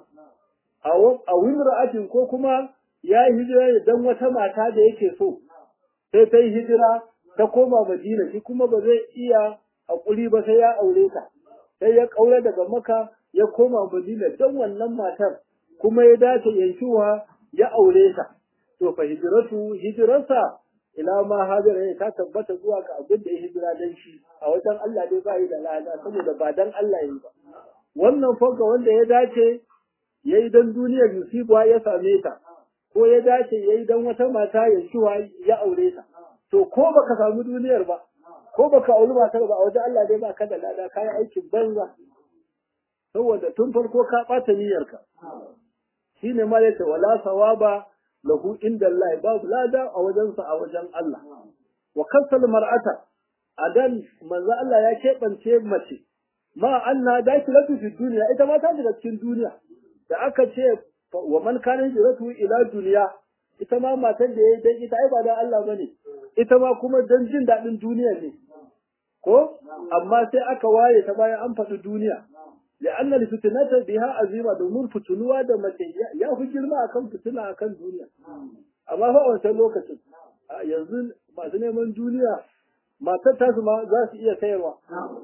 a wimra'atin ko kuma ya yi hijira don wata mata da yake so sai ta yi hijira ta koma madina shi kuma ba zai iya haƙuri ba sai ya aure ta sai ya ƙaura daga maka ya koma madina don wannan matar kuma ya dace yankuwa ya aure ta to fa hijiratu hijirarsa ila ma hajara ta tabbata zuwa ga abin da ya hijira dan shi a wajen Allah dai ba yi da lada saboda ba dan Allah yi ba wannan fanka wanda ya dace ya yi don duniyar yusufa ya same ta ko ya dace ya yi don wata mata ya shiwa ya aure ta to ko baka samu duniyar ba ko baka auri matar ba a wajen Allah dai ba ka da lada ka yi aikin banza saboda tun farko ka ɓata niyyarka shine ma yace wala sawaba lahu inda Allah babu lada a wajensa a wajen Allah wa kasal mar'ata adan manzo Allah ya keɓance mace ma anna dakilatu fi duniya ita ma ta shiga cikin duniya da aka ce wa man kana hijratu ila duniya ita ma matan da yayi dan ita ai ba dan Allah bane ita ma kuma dan jin dadin duniya ne ko amma sai aka waye ta bayan an faɗi duniya لأن الفتنة بها عظيمة domin fitunuwa da mace ya fi girma akan fitina akan duniya amma fa a wancan lokacin yanzu masu neman duniya matar tasu ma za su iya sayarwa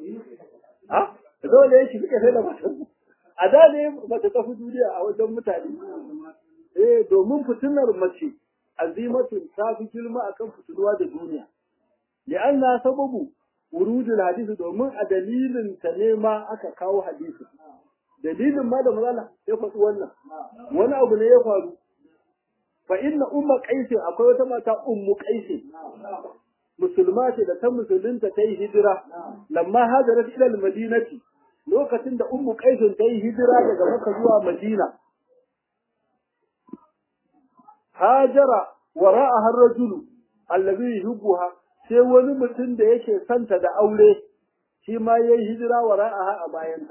ha dole ya shi suke sai da matar a da ne mace ta fi duniya a wajen mutane eh domin fitinar mace azimatun ta fi girma akan fitinuwa da duniya li'anna sababu wurudul hadisi domin a dalilin ta ne ma aka kawo hadisi dalilin ma da mazala ya faɗi wannan wani abu ne ya faru fa inna umma qaisi akwai wata mata ummu qaisi musulma ce da ta musulunta ta yi hijira lamma hajarat ila madinati lokacin da ummu qaisin ta yi hijira daga Makka zuwa Madina hajara wara'aha ar-rajulu alladhi yuhibbuha sai wani mutum da yake santa da aure shi ma yayi hijira wara'aha a bayanta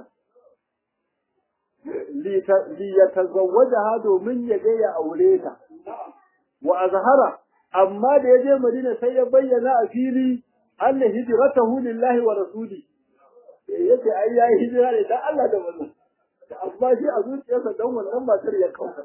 li yatazawwajaha domin ya ga ya aure ta wa azhara amma da yaje Madina sai ya bayyana a fili anna hijratahu lillahi wa rasuli yace ai yayi hijira ne dan Allah da wannan amma shi a zuciyarsa dan wannan matar ya kauka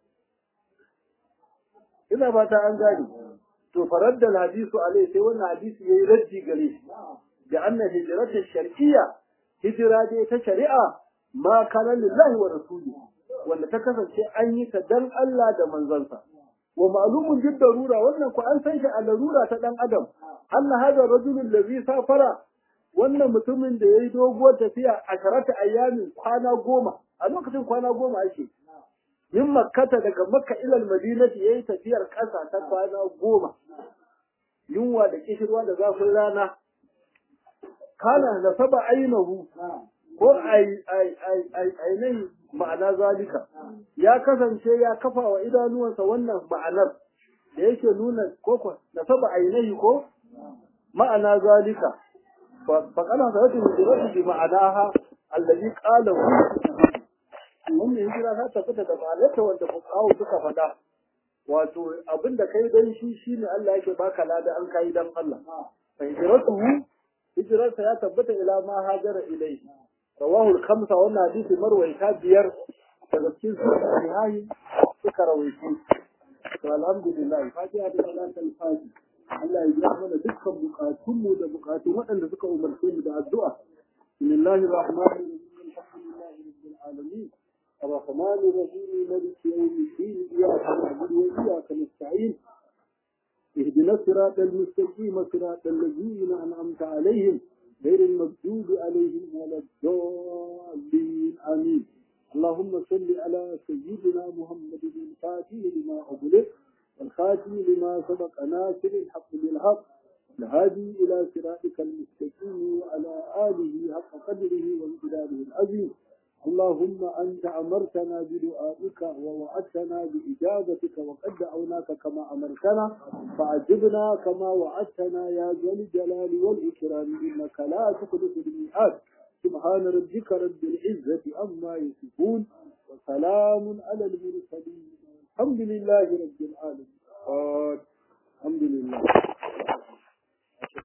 ina fata an gani to faradda hadisu alai sai wannan hadisi yayi raddi gare shi da anna hijratu shar'iyya hijira dai ta shari'a ma kana lillahi wa rasuli wanda ta kasance an yi ta dan Allah da manzansa wa ma'lumun jid darura wannan ku an san shi a larura ta dan adam anna hada rajulul ladhi safara wannan mutumin da yayi doguwar tafiya a sharata ayyamin kwana goma a lokacin kwana goma ake min makkata daga makka ilal madinati yayi tafiyar ƙasa ta kwana goma yunwa da kishirwa da zafin rana kana da saba ainihu ko ainihin ma'ana zalika ya kasance ya kafa wa idanuwansa wannan ma'anar da yake nuna ko na saba ainihi ko ma'ana zalika فقال صلاة الهجرة بمعناها الذي قاله wannan hijira ta tafi da ma'anarta wanda fuqahu suka faɗa wato abinda kai dan shi shine Allah yake baka lada an kai dan Allah fa hijratuhu hijrarsa ya tabbata ila ma hajara ilai rawahu al-khamsa wannan hadisi marwayta biyar daga cikin sahihi suka rawaito to alhamdulillah fatiha da salatul fatiha Allah ya biya mana dukkan bukatunmu da bukatun waɗanda suka umarce mu da addu'a. Bismillahir Rahmanir Rahim. Alhamdulillahi Rabbil Alamin. الرحمن الرحيم مالك يوم الدين إياك نعبد وإياك نستعين اهدنا الصراط المستقيم صراط الذين أنعمت عليهم غير المغضوب عليهم ولا الضالين آمين اللهم صل على سيدنا محمد الفاتح لما أغلق والخاتم لما سبق ناصر الحق بالحق الهادي إلى صراطك المستقيم وعلى آله حق قدره وامتداده العظيم اللهم أنت أمرتنا بدعائك ووعدتنا بإجابتك وقد دعوناك كما أمرتنا فعجبنا كما وعدتنا يا ذا الجلال والإكرام إنك لا تخلف الميعاد سبحان ربك رب العزة عما يصفون وسلام على المرسلين الحمد لله رب العالمين الحمد لله